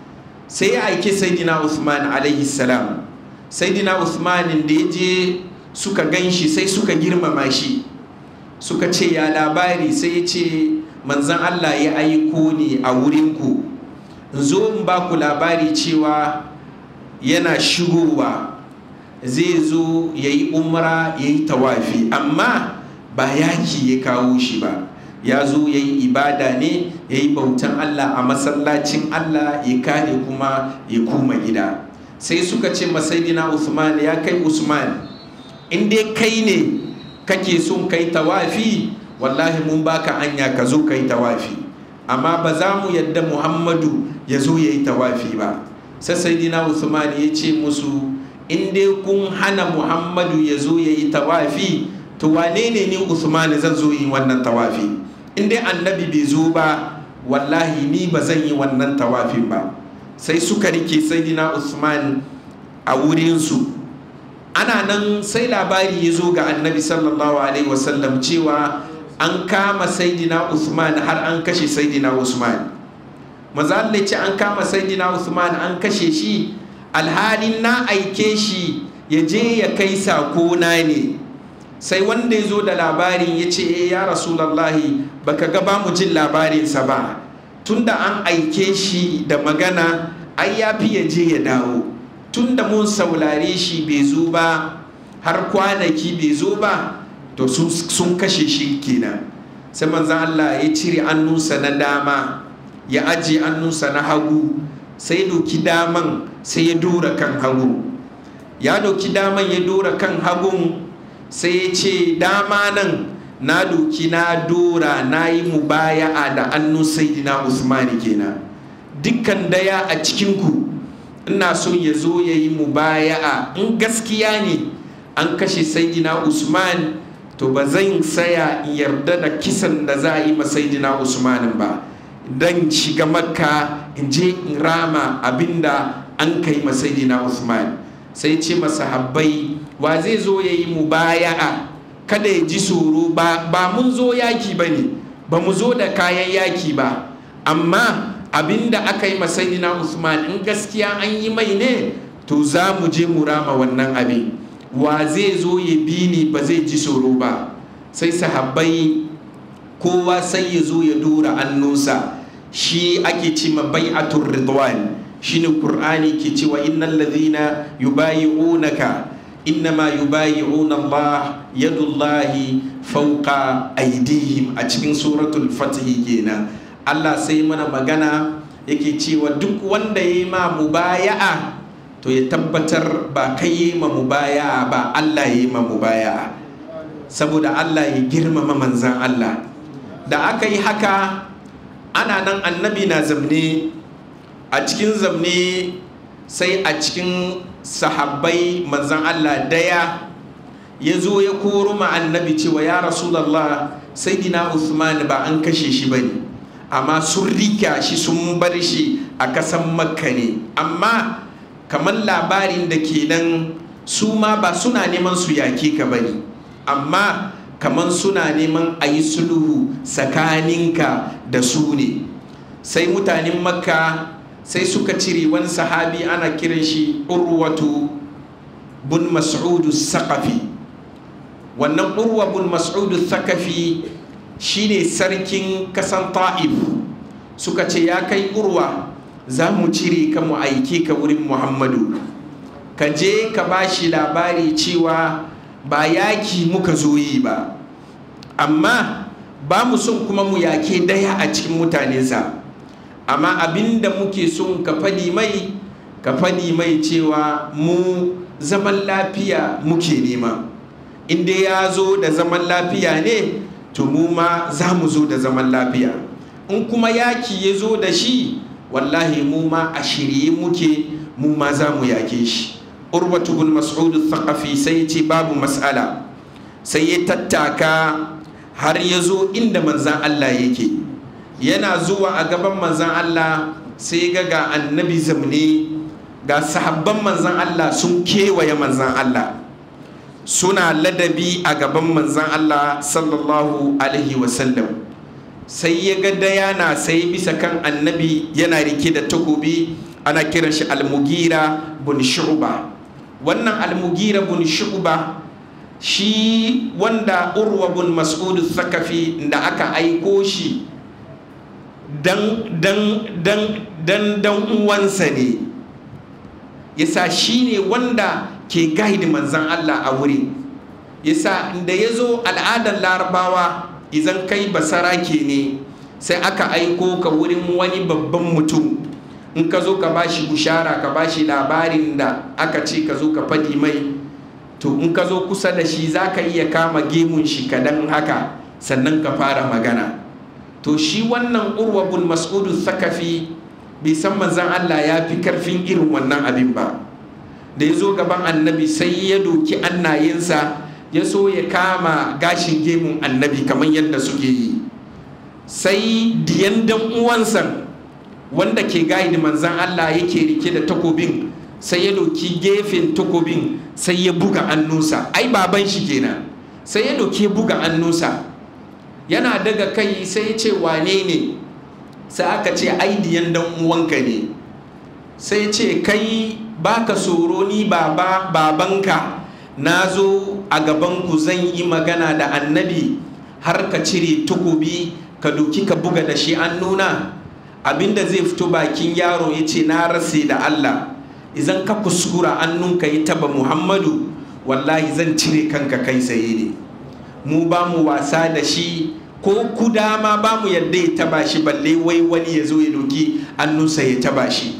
sai ya aike saidina usman alaihi salam saidina usman da ya je suka gan shi sai suka girmama shi suka ce ya labari sai ya ce manzan Allah ya aiko ni a wurinku zo in ba ku labari cewa yana shigowa zai zo ya yi umra ya yi tawafi amma ba yaki ya kawo shi ba ya zo ya yi ibada ne ya yi bautan Allah a masallacin Allah ya kare kuma ya koma gida sai suka ce masaidina Usman ya kai Usman in dai kai ne kake son kai tawafi wallahi mun baka anya ka zo ka yi tawafi amma ba za mu yadda muhammadu ya zo ya yi tawafi ba sai sayyidina usman ya ce musu in dai kun hana muhammadu ya zo ya yi tawafi to wane ne ni usman zan zo yi wannan tawafi in dai annabi bai zo ba wallahi ni ba zan yi wannan tawafin ba sai suka rike sayyidina usman a wurinsu ana nan sai labari ya zo ga annabi sallallahu alaihi wasallam cewa an kama saidina usman har an kashe saidina usman maza ce an kama saidina usman an kashe shi alhalin na aike shi ya je ya kai sako na ne sai wanda ya zo da labarin ya ce e ya rasulallahi baka ga ba mu jin labarinsa ba tunda an aike shi da magana ai ya fi ya je ya dawo tunda mun saurare shi bai zo ba har kwanaki bai zo ba to sun kashe shi kenan sai manzan Allah ya cire annunsa na dama ya ajiye annunsa na hagu sai doki daman sai ya dora kan hagu ya doki daman ya dora kan hagun sai ya ce dama nan na doki na dora na yi mubaya'a da annun saidina usmani kenan dukkan daya a cikinku ina son ya zo ya yi mubaya'a in gaskiya ne an kashe saidina usman to ba zan saya in yarda da kisan da za a yi masaidina usmanin ba dan shiga makka in je in rama abinda an kai masaidina usman sai ce masahabbai wa zai zo ya yi mubaya'a kada ya ji tsoro ba mun zo yaki ba ne ba mu zo da kayan yaki ba amma abinda aka yi masaidina usman in gaskiya an yi mai ne to za mu je mu rama wannan abin wa zai zo ya bi ni ba zai ji tsoro ba sai sahabbai kowa sai ya zo ya dora annunsa shi ake ce ma bai'atul ridwan shine qur'ani ke cewa innal ladhina yubayi'unaka innama yubayi'una Allah yadullahi fawqa aydihim a cikin suratul fatih kenan Allah sai mana magana yake cewa duk wanda ya yi ma mubaya'a to ya tabbatar ba kai yi ma mubaya'a ba Allah ya yi ma mubaya'a saboda Allah ya girmama manzan Allah da aka yi haka ana nan annabi na zamne a cikin zamne sai a cikin sahabbai manzan Allah daya ya zo ya koro ma annabi cewa ya rasulallah sai dina Uthman ba an kashe shi bane amma sun rika shi sun bar shi a kasan makka ne amma kamar labarin da ke nan su ma ba suna neman su yake ka bane amma kamar suna neman a yi sulhu tsakaninka da su ne sai mutanen makka sai suka cire wani sahabi ana kiran shi urwatu bun mas'udu sakafi wannan urwa bun mas'udu sakafi shine sarkin kasan ta'if suka ce ya kai urwa za mu cire ka mu aike ka wurin muhammadu ka je ka ba shi labari cewa ba yaki muka zo yi ba amma ba mu son kuma mu yake daya a cikin mutanensa amma abinda muke son ka fadi mai ka fadi mai cewa mu zaman lafiya muke nema inda ya zo da zaman lafiya ne to mu ma za mu zo da zaman lafiya in kuma yaki ya zo da shi wallahi mu ma a shirye muke mu ma za mu yake shi urwatu bin mas'ud thaqafi sai ya ce babu mas'ala sai ya tattaka har ya zo inda manzan Allah yake yana zuwa a gaban manzan Allah sai ga ga annabi zamne ga sahabban manzan Allah sun kewaye manzan Allah suna ladabi a gaban manzan Allah sallallahu alaihi wasallam sai ya ga dayana sai bisa kan annabi yana rike da takobi ana kiran shi almugira bin shu'ba wannan almugira bin shu'ba shi wanda urwa bin mas'ud thakafi da aka aiko shi dan dan dan dan dan uwansa ne yasa shi ne wanda ke gaidi manzan Allah a wuri yasa da ya zo al'adar larabawa idan kai basarake ne sai aka aiko ka wurin wani babban mutum in ka zo ka bashi bushara ka bashi labarin da aka ce ka zo ka faɗi mai to in ka zo kusa da shi za ka iya kama gemun shi kadan haka sannan ka fara magana to shi wannan urwa bin mas'udu thakafi bai san manzan Allah ya fi karfin irin wannan abin ba da ya zo gaban annabi sai ya doki annayensa ya so ya kama gashin gemun annabi kamar yadda suke yi sai diyan dan uwansa wanda ke gaidi manzan Allah yake rike da takobin sai ya doki gefen takobin sai ya buga annunsa ai baban shi kenan sai ya doki buga annunsa yana daga kai sai ya ce wane ne sai aka ce ai diyan dan uwanka ne sai ya ce kai baka tsoro ni baba babanka na zo a gabanku zan yi magana da annabi har ka cire takobi ka doki ka buga da shi an nuna abinda zai fito bakin yaro ya ce na rase da Allah idan ka kuskura annunka ya taba Muhammadu wallahi zan cire kanka kai saye ne mu ba mu wasa da shi ko kuda ma ba mu yadda ya taba shi balle wai wani ya zo ya doki annunsa ya taba shi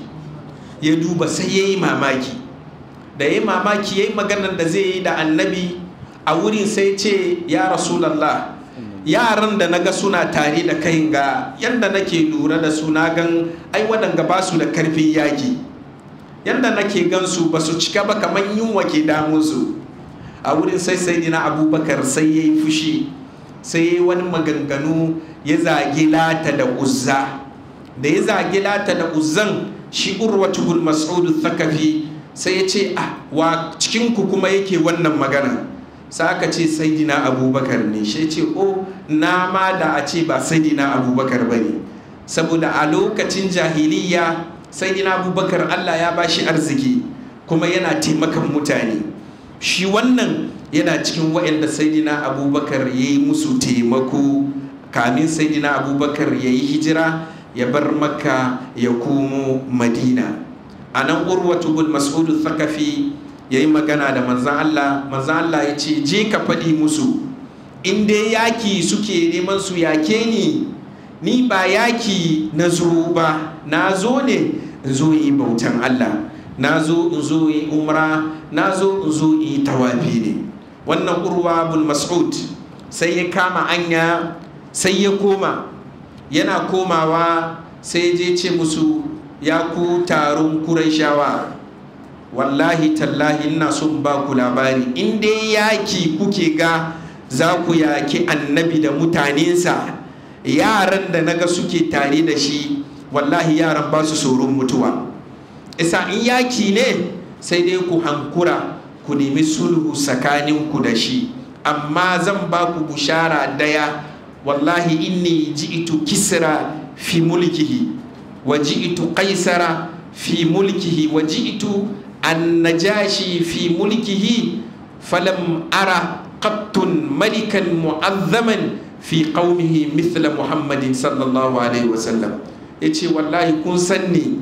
ya duba sai ya yi mamaki da ya yi mamaki ya yi maganar da zai yi da annabi a wurin sai ce ya rasulallah yaran da naga suna tare da kai ga yadda nake lura da su na gan ai waɗanga ba su da karfin yaki yadda nake gan su ba su cika ba kamar yunwa ke damunsu a wurin sai sai dina abubakar sai ya yi fushi sai ya yi wani maganganu ya zagi lata da uzza da ya zagi lata da uzzan shi urwatu bin mas'ud thakafi sai ya ce ah wa cikin ku kuma yake wannan magana sai aka ce saidina abubakar ne shi ce o na ma da a ce ba saidina abubakar ba ne saboda a lokacin jahiliya saidina abubakar allah ya bashi arziki kuma yana taimakan mutane shi wannan yana cikin waɗanda saidina abubakar ya yi musu taimako kamin saidina abubakar ya yi hijira ya bar makka ya komo madina a nan urwatu bin mas'udu thakafi ya yi magana da manzan Allah manzan Allah ya ce je ka faɗi musu in dai yaki suke neman su yake ni ni ba yaki na zo ba na zo ne in zo yi bautan Allah na zo in zo yi umra na zo in zo yi tawafi ne wannan urwa bin mas'ud sai ya kama anya sai ya koma yana komawa sai je ce musu ya ku taron kuraishawa wallahi tallahi ina son ba ku labari in dai yaki kuke ga za ku yaki annabi da mutanensa yaran da naga suke tare da shi wallahi yaran ba su tsoron mutuwa isa in yaki ne sai dai ku hankura ku nemi sulhu tsakaninku da shi amma zan ba ku bushara daya wallahi inni ji'itu kisra fi mulkihi wa ji'itu qaisara fi mulkihi wa ji'itu annajashi fi mulkihi falam ara qattun malikan mu'azzaman fi qaumihi mithla muhammadin sallallahu alaihi wasallam yace wallahi kun sanni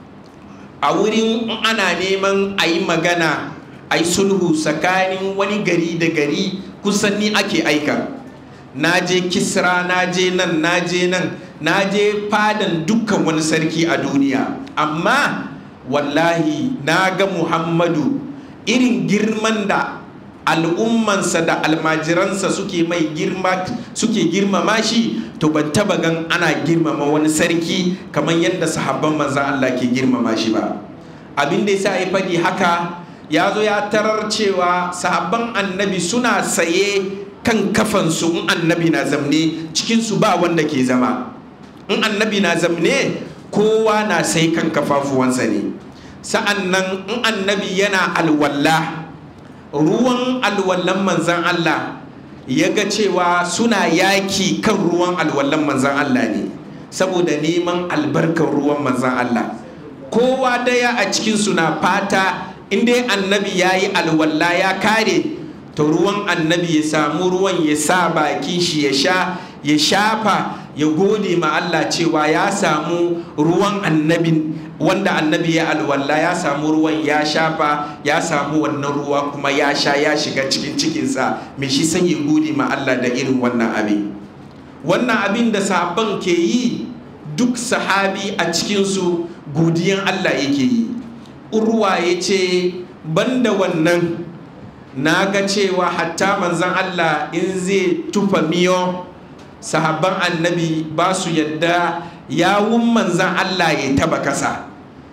a wurin ana neman a yi magana a yi sulhu tsakanin wani gari da gari kusan ni ake aika na je kisra na je nan na je nan na je fadan dukkan wani sarki a duniya amma wallahi na ga muhammadu irin girman da al'ummansa da almajiransa suke mai girma suke girmama shi to ban taba gan ana girmama wani sarki kamar yadda sahabban manzan Allah ke girmama shi ba abin da yasa ya faɗi haka ya zo ya tarar cewa sahabban annabi suna saye kan kafansu in annabi na zamne cikinsu ba wanda ke zama in annabi na zamne kowa na sai kan kafafuwansa ne sa'an nan in annabi yana alwalla ruwan alwallan manzan Allah ya ga cewa suna yaki kan ruwan alwallan manzan Allah ne saboda neman albarkar ruwan manzan Allah kowa daya a cikinsu na fata inda annabi ya yi alwalla ya kare to ruwan annabi ya samu ruwan ya sa bakin shi ya sha ya shafa ya gode ma Allah cewa ya samu ruwan annabin wanda annabi ya alwala ya samu ruwan ya shafa ya samu wannan ruwa kuma ya sha ya shiga cikin cikinsa mai shi sai ya gode ma Allah da irin wannan abin wannan abin da sahabban ke yi duk sahabi a cikinsu godiyan Allah yake yi urwa ya ce banda wannan na ga cewa hatta manzan Allah in zai tufa miyo sahabban annabi ba su yadda yawun manzan Allah ya taba kasa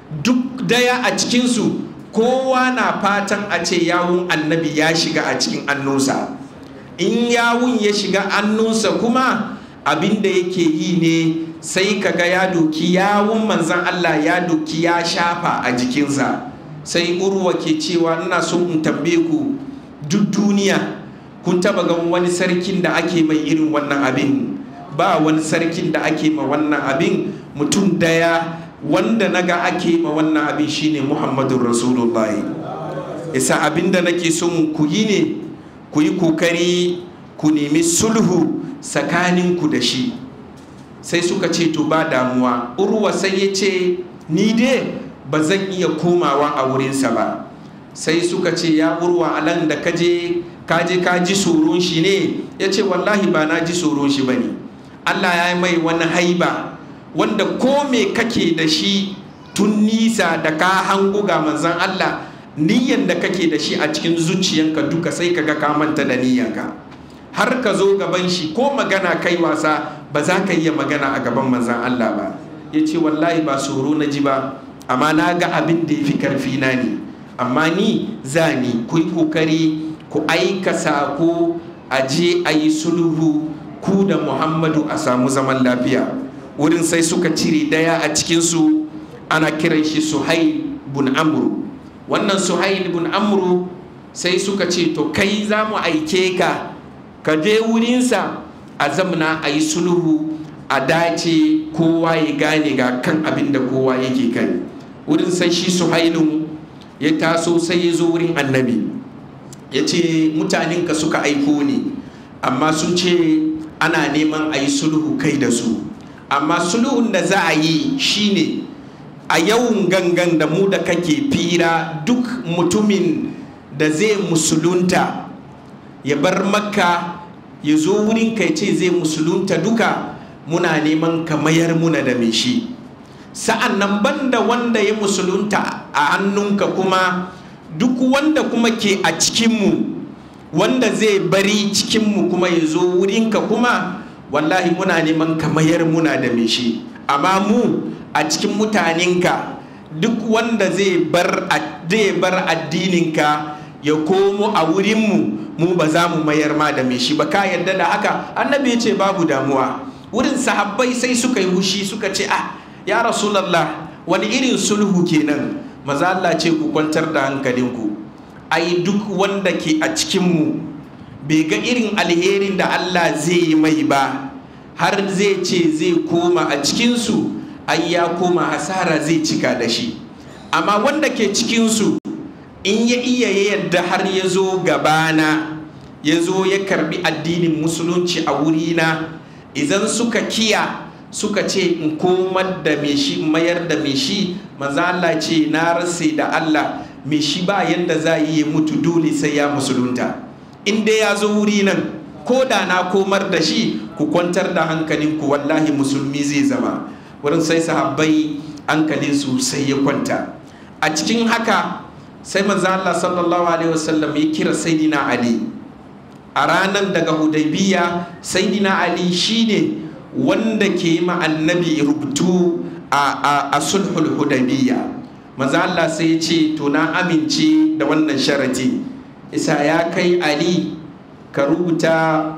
duk daya a cikinsu kowa na fatan a ce yawun annabi ya shiga a cikin annunsa in yawun ya shiga annunsa kuma abin da yake yi ne sai kaga ya doki yawun manzan Allah ya doki ya shafa a jikinsa sai urwa ke cewa ina so in tambaye ku duk duniya kun taba gan wani sarkin da ake mai irin wannan abin ba wani sarkin da ake ma wannan abin mutum daya wanda naga ake ma wannan abin shine muhammadun rasulullahi isa abin da nake son ku yi ne ku yi kokari ku nemi sulhu tsakaninku da shi sai suka ce to ba damuwa urwa sai ya ce ni dai ba zan iya komawa a wurinsa ba sai suka ce ya urwa alan da kaje kaje ka ji tsoron shi ne ya ce wallahi ba na ji tsoron shi ba ne allah ya yi mai wani haiba wanda ko me kake da shi tun nisa da ka hango ga manzan allah niyyan da kake da shi a cikin zuciyanka duka sai kaga ka manta da niyyanka har ka zo gaban shi ko magana kai wasa ba za ka iya magana a gaban manzan allah ba ya ce wallahi ba tsoro na ji ba amma na ga abin da ya fi karfi na ne amma ni za ni ku yi kokari ku aika sako a je a yi sulhu ku da muhammadu a samu zaman lafiya wurin sai suka cire daya a cikinsu ana kiran shi suhail bun amru wannan suhail bun amru sai suka ce to kai za mu aike ka ka je wurinsa a zamna a yi sulhu a dace kowa ya gane ga kan abin da kowa yake kai wurin sai shi suhailun ya taso sai ya zo wurin annabi ya ce mutanenka suka aiko ne amma sun ce ana neman a yi sulhu kai da su amma sulhun da za a yi shine a yawan gangan da mu da kake fira duk mutumin da zai musulunta ya bar makka ya zo wurin kai ce zai musulunta duka muna neman ka mayar muna da mai shi sa'an nan banda wanda ya musulunta a hannunka kuma duk wanda kuma ke a cikinmu wanda zai bari cikinmu kuma ya zo wurinka kuma wallahi muna neman ka mayar muna da mai shi amma mu a cikin mutanenka duk wanda zai bar addininka ya komo a wurinmu mu ba za mu mayar ma da mai shi ba ka yarda da haka annabi ya ce babu damuwa wurin sahabbai sai suka yi hushi suka ce ah ya rasulallah wani irin sulhu kenan maza Allah ce ku kwantar da hankalinku ai duk wanda ke a cikinmu bai ga irin alherin da Allah zai yi mai ba har zai ce zai koma a cikinsu ai ya koma hasara zai cika da shi amma wanda ke cikinsu in ya iya yadda har ya zo gabana ya zo ya karbi addinin musulunci a wurina idan suka kiya suka ce in komar da me shi mayar da me shi maza Allah ce na rase da Allah me shi ba yanda za yi ya mutu dole sai ya musulunta in dai ya zo wuri nan ko da na komar da shi ku kwantar da hankalinku wallahi musulmi zai zama wurin sai sahabbai hankalin su sai ya kwanta a cikin haka sai maza Allah sallallahu alaihi wasallam ya kira saidina Ali a ranar daga hudaybiya saidina Ali shine wanda ke ma annabi rubutu a sulhul hudaybiya maza Allah sai ya ce to na amince da wannan sharati isa ya kai ali ka rubuta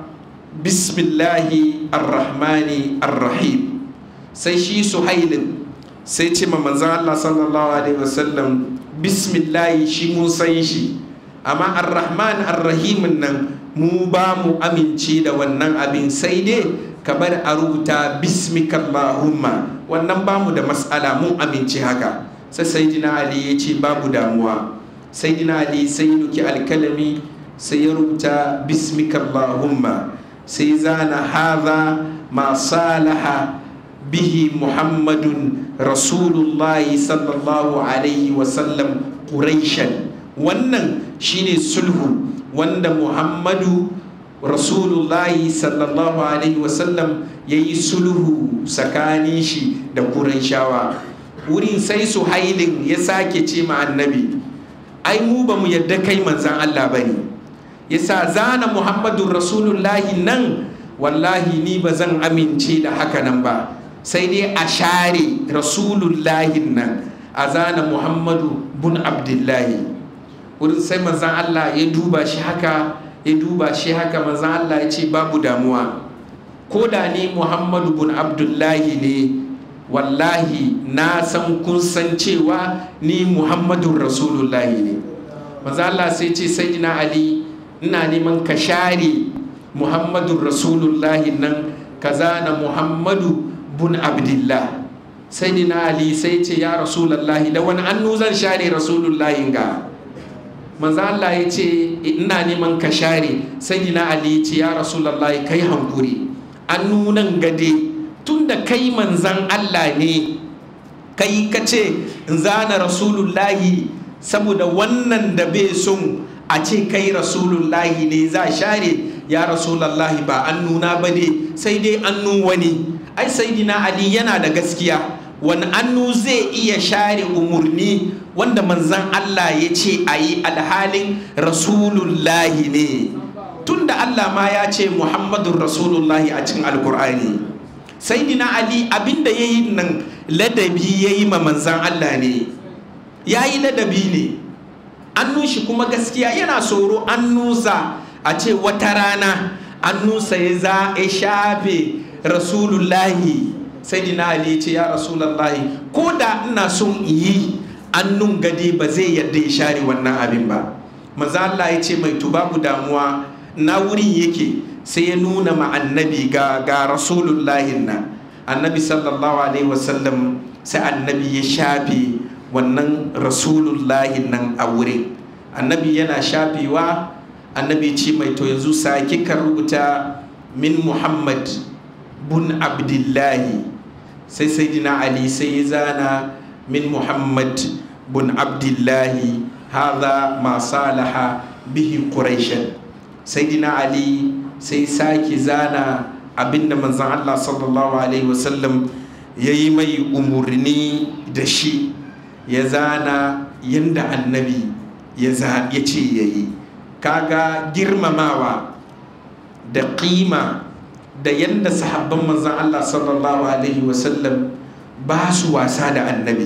bismillahi arrahmani arrahim sai shi suhailin sai ce ma manzan Allah sallallahu alaihi wasallam bismillahi shi mun san shi amma arrahman arrahimin nan mu ba mu amince da wannan abin sai dai ka bar a rubuta bismika Allahumma wannan ba mu da matsala mun amince haka sai sayyidina ali ya ce babu damuwa sayyidina ali sai ya duki alkalami sai ya rubuta bismika Allahumma sai zana hadha ma salaha bihi muhammadun rasulullahi sallallahu alaihi wasallam quraishan wannan shine sulhu wanda muhammadu rasulullahi sallallahu alaihi wasallam ya yi sulhu tsakanin shi da shawa. wurin sai su hailin ya sake ce ma annabi ai mu ba mu yadda kai manzan Allah ba ne ya sa zana muhammadu rasulullahi nan wallahi ni ba zan amince da haka nan ba sai dai a share rasulullahin nan a zana muhammadu bun abdullahi wurin sai manzan allah ya duba shi haka ya duba shi haka manzan allah ya ce babu damuwa ko da ni muhammadu bun abdullahi ne wallahi na san kun san cewa ni muhammadun rasulullahi ne manzan allah sai ce sai ali ina neman ka share muhammadun rasulullahi nan ka zana muhammadu bun abdullah sai dina ali sai ce ya rasulullahi da wani annu zan share rasulullahi ga manzo Allah ya ce ina neman ka share sai dina ali ya ce ya rasulullahi kai hankuri annu nan gade tunda kai manzan Allah ne kai ka ce in zana rasulullahi saboda wannan da bai son a ce kai rasulullahi ne za share ya rasulullahi ba an nuna ba ne sai dai annu wani ai saidina ali yana da gaskiya wani annu zai iya share umurni wanda manzan Allah ya ce a yi alhalin rasulullahi ne tunda Allah ma ya ce muhammadun rasulullahi a cikin alkur'ani saidina ali abinda ya yi nan ladabi ya yi ma manzan Allah ne ya yi ladabi ne annu shi kuma gaskiya yana tsoro annusa a ce wata rana annusa ya za a shafe rasulullahi sai dina ali ce ya rasulullahi ko da ina son yi annun gade ba zai yadda ya share wannan abin ba maza Allah ya ce mai babu damuwa na wurin yake sai ya nuna ma annabi ga ga rasulullahi na annabi sallallahu alaihi wasallam sai annabi ya shafe wannan rasulullahi nan a wurin annabi yana shafewa annabi ce mai to yanzu sake ka rubuta min muhammad bun abdullahi sai sayyidina ali sai ya zana min muhammad bun abdullahi hadha ma salaha bihi quraishan sayyidina ali sai sake zana abinda manzon Allah sallallahu alaihi wasallam yayi mai umurni da shi ya zana yanda annabi ya ce ya yi kaga girmamawa da ƙima da yadda sahabban manzan Allah sallallahu alaihi wasallam ba su wasa da annabi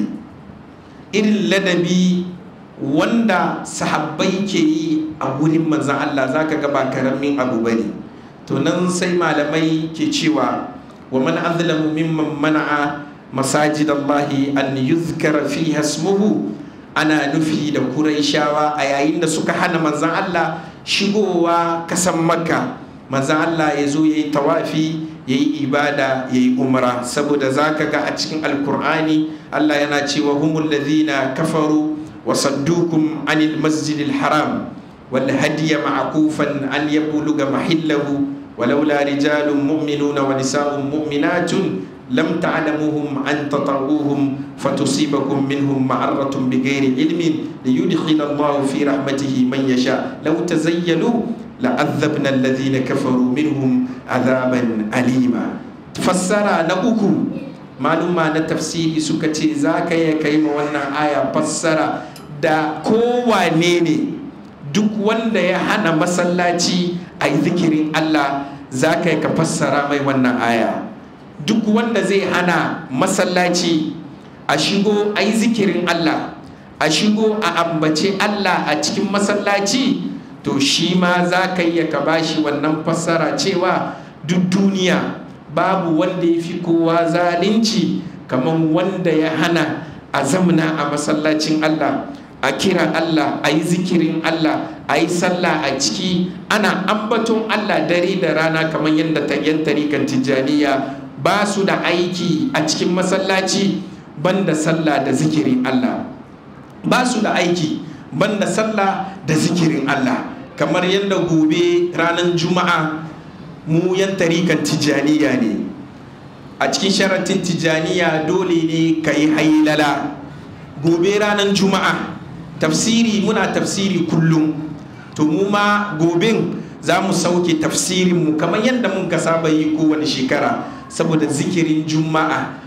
irin ladabi wanda sahabbai ke yi a wurin manzan Allah za ka ga ba karamin abu bane to nan sai malamai ke cewa wa man azlamu mimman mana'a masajid Allah an yuzkara fiha ismuhu ana nufi da Qurayshawa a yayin da suka hana manzan Allah shigowa kasan Makka manzan Allah ya zo yayi tawafi yayi ibada yayi umra saboda zaka ga a cikin alkur'ani Allah yana cewa humul ladhina kafaru wa saddukum anil masjidil haram wal hadiya ma'kufan an yabluga mahillahu ولولا رجال مؤمنون ونساء مؤمنات لم تعلموهم أن تطعوهم فتصيبكم منهم معرة بغير علم ليدخل الله في رحمته من يشاء لو تزيلوا لعذبنا الذين كفروا منهم عذابا أليما فسر نأكو maluma na tafsiri suka ce za ka iya kai ma wannan aya fassara da kowane ne duk wanda ya hana masallaci a yi zikirin Allah za ka yi ka fassara mai wannan aya duk wanda zai hana masallaci a shigo a yi zikirin Allah a shigo a ambace Allah a cikin masallaci to shi ma za ka yi ka bashi wannan fassara cewa duk duniya babu wanda ya fi kowa zalunci kamar wanda ya hana a zamna a masallacin Allah a kira Allah a yi zikirin Allah a yi sallah a ciki ana ambaton Allah dare da rana kamar yadda ta yan tarikan tijjaniya ba su da aiki a cikin masallaci banda sallah da zikirin Allah ba su da aiki banda sallah da zikirin Allah kamar yadda gobe ranar juma'a mu yan tarikan tijjaniya ne a cikin sharatin tijjaniya dole ne ka yi hailala gobe ranar juma'a tafsiri muna tafsiri kullum to mu ma gobin za mu sauke tafsirinmu kamar yadda mun ka saba yi kowane shekara saboda zikirin juma'a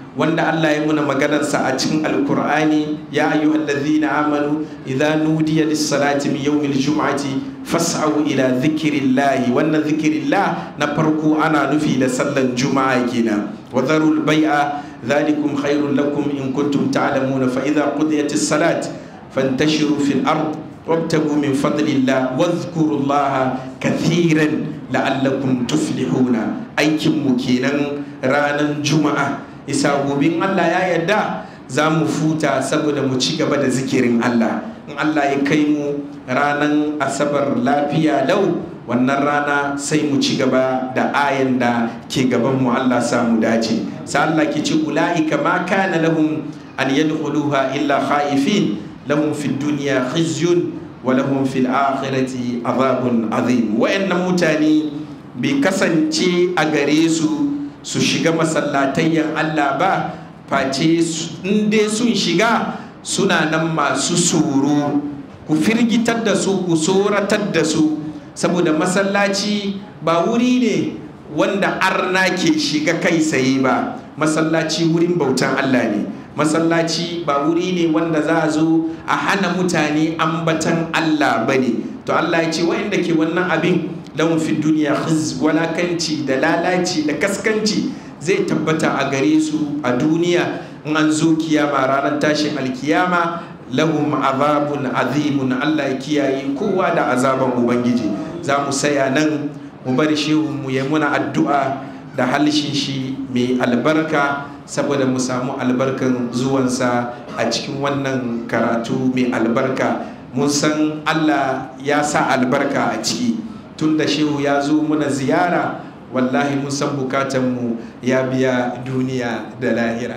wanda Allah ya muna maganarsa a cikin alkur'ani ya ayyuhal ladzina amanu idza nudiya lis-salati min yawmil jum'ati fas'au ila dhikrillahi wannan dhikrillah na farko ana nufi da sallan juma'a kenan wa dharul bai'a dhalikum khairul lakum in kuntum ta'lamuna fa idza qudiyatis salat fantashiru fil ard wabtagu min fadlillah wadhkurullaha kathiran la'allakum tuflihuna aikin mu kenan ranar juma'a isa gobin Allah ya yarda za mu futa saboda mu ci gaba da zikirin Allah in Allah ya kai mu ranar asabar lafiya lau wannan rana sai mu ci gaba da ayan da ke gaban mu Allah samu dace sai Allah ke ci ulaika ma kana lahum an yadkhuluha illa khaifin lahum fid dunya khizyun wa lahum fil akhirati azabun azim wa'annan mutane bai kasance a gare su su shiga masallatayyan Allah ba face in dai sun shiga suna nan masu tsoro ku firgitar da su ku tsoratar da su saboda masallaci ba wuri ne wanda arna ke shiga kai saye ba masallaci wurin bautan Allah ne masallaci ba wuri ne wanda za a zo a hana mutane ambatan Allah ba ne to Allah ya ce wa'inda ke wannan abin lahum fi duniya khiz walakanci da lalaci da kaskanci zai tabbata a gare su a duniya in an zo kiyama ranar tashin alkiyama lahum azabun azimun Allah ya kiyaye kowa da azaban ubangiji za mu saya nan mu bari shehu mu yi muna addu'a da halishin shi mai albarka saboda mu samu albarkan zuwansa a cikin wannan karatu mai albarka mun san Allah ya sa albarka a ciki tun da shehu ya zo muna ziyara wallahi mun san bukatanmu ya biya duniya da lahira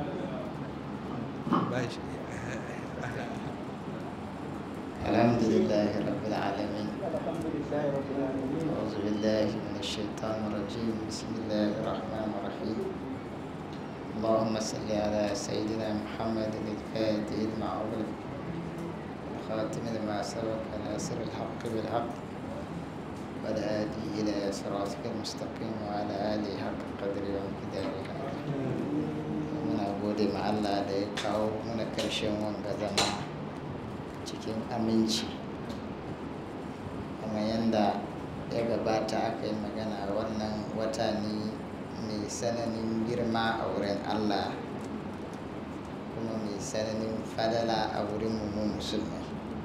الحمد لله رب العالمين أعوذ بالله من الشيطان الرجيم بسم الله الرحمن الرحيم اللهم صل على سيدنا محمد الفاتح لما أغلق الخاتم لما سبق ناصر الحق بالحق والهادي إلى صراطك المستقيم وعلى آله حق قدر ومقداره muna gode ma Allah da ya kawo muna karshen wanga zama cikin aminci kuma yadda ya gabata aka yi magana wannan wata ne mai sananin girma a wurin Allah kuma mai sananin fadala a wurin mu musulmi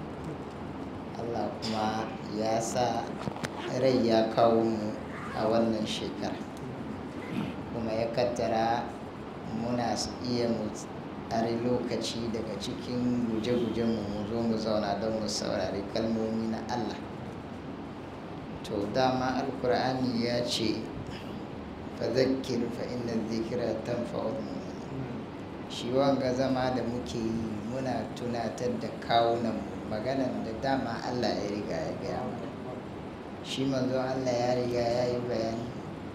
Allah kuma ya sa rai ya kawo mu a wannan shekara kuma ya kaddara muna iya mu tsari lokaci daga cikin guje-gujenmu mu zo mu zauna don mu saurari kalmomi na Allah to dama alkur'ani ya ce fazakir fa inna zikira tanfa'ul mu'minin shi wanga zama da muke yi muna tunatar da kawunan maganan da dama Allah ya riga ya gaya mana shi manzo Allah ya riga ya yi bayani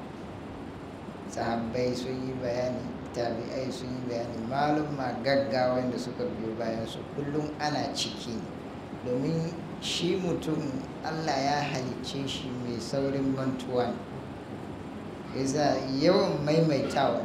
sahabbai sun yi bayani tabi'ai sun yi bayani malum ma gaggawa da suka biyo bayan su kullum ana ciki domin shi mutum allah ya halicce shi mai saurin mantuwa ne yasa yawan maimaitawa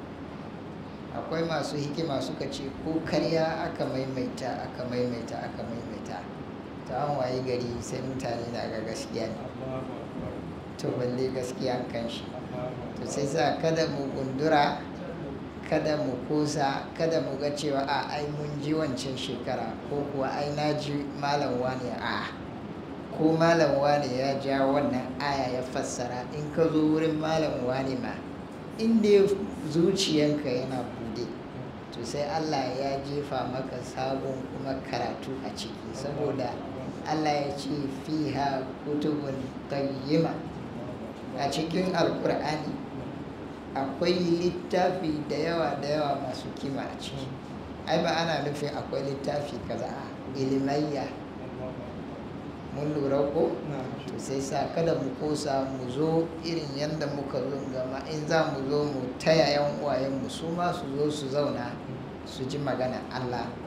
akwai masu hikima suka ce ko karya aka maimaita aka maimaita aka maimaita ta an waye gari sai mutane na ga gaskiya ne to balle gaskiya kan shi to sai sa kada mu gundura kada mu kosa kada mu ga cewa a ai mun ji wancan shekara ko kuwa ai na ji malam wane a ko malam wane ya ja wannan aya ya fassara in ka zo wurin malam wane ma inda zuciyanka yana bude to sai allah ya jefa maka sabon kuma karatu a ciki saboda allah ya ce fiha kutubun qayyima a cikin alkur'ani akwai littafi da yawa da yawa masu kima a ciki ai ba ana nufin akwai littafi kaza a ilimayya mun lura ko to sai sa kada mu kosa mu zo irin yadda muka zo gama in za mu zo mu taya yan uwayenmu su ma su zo su zauna su ji magana allah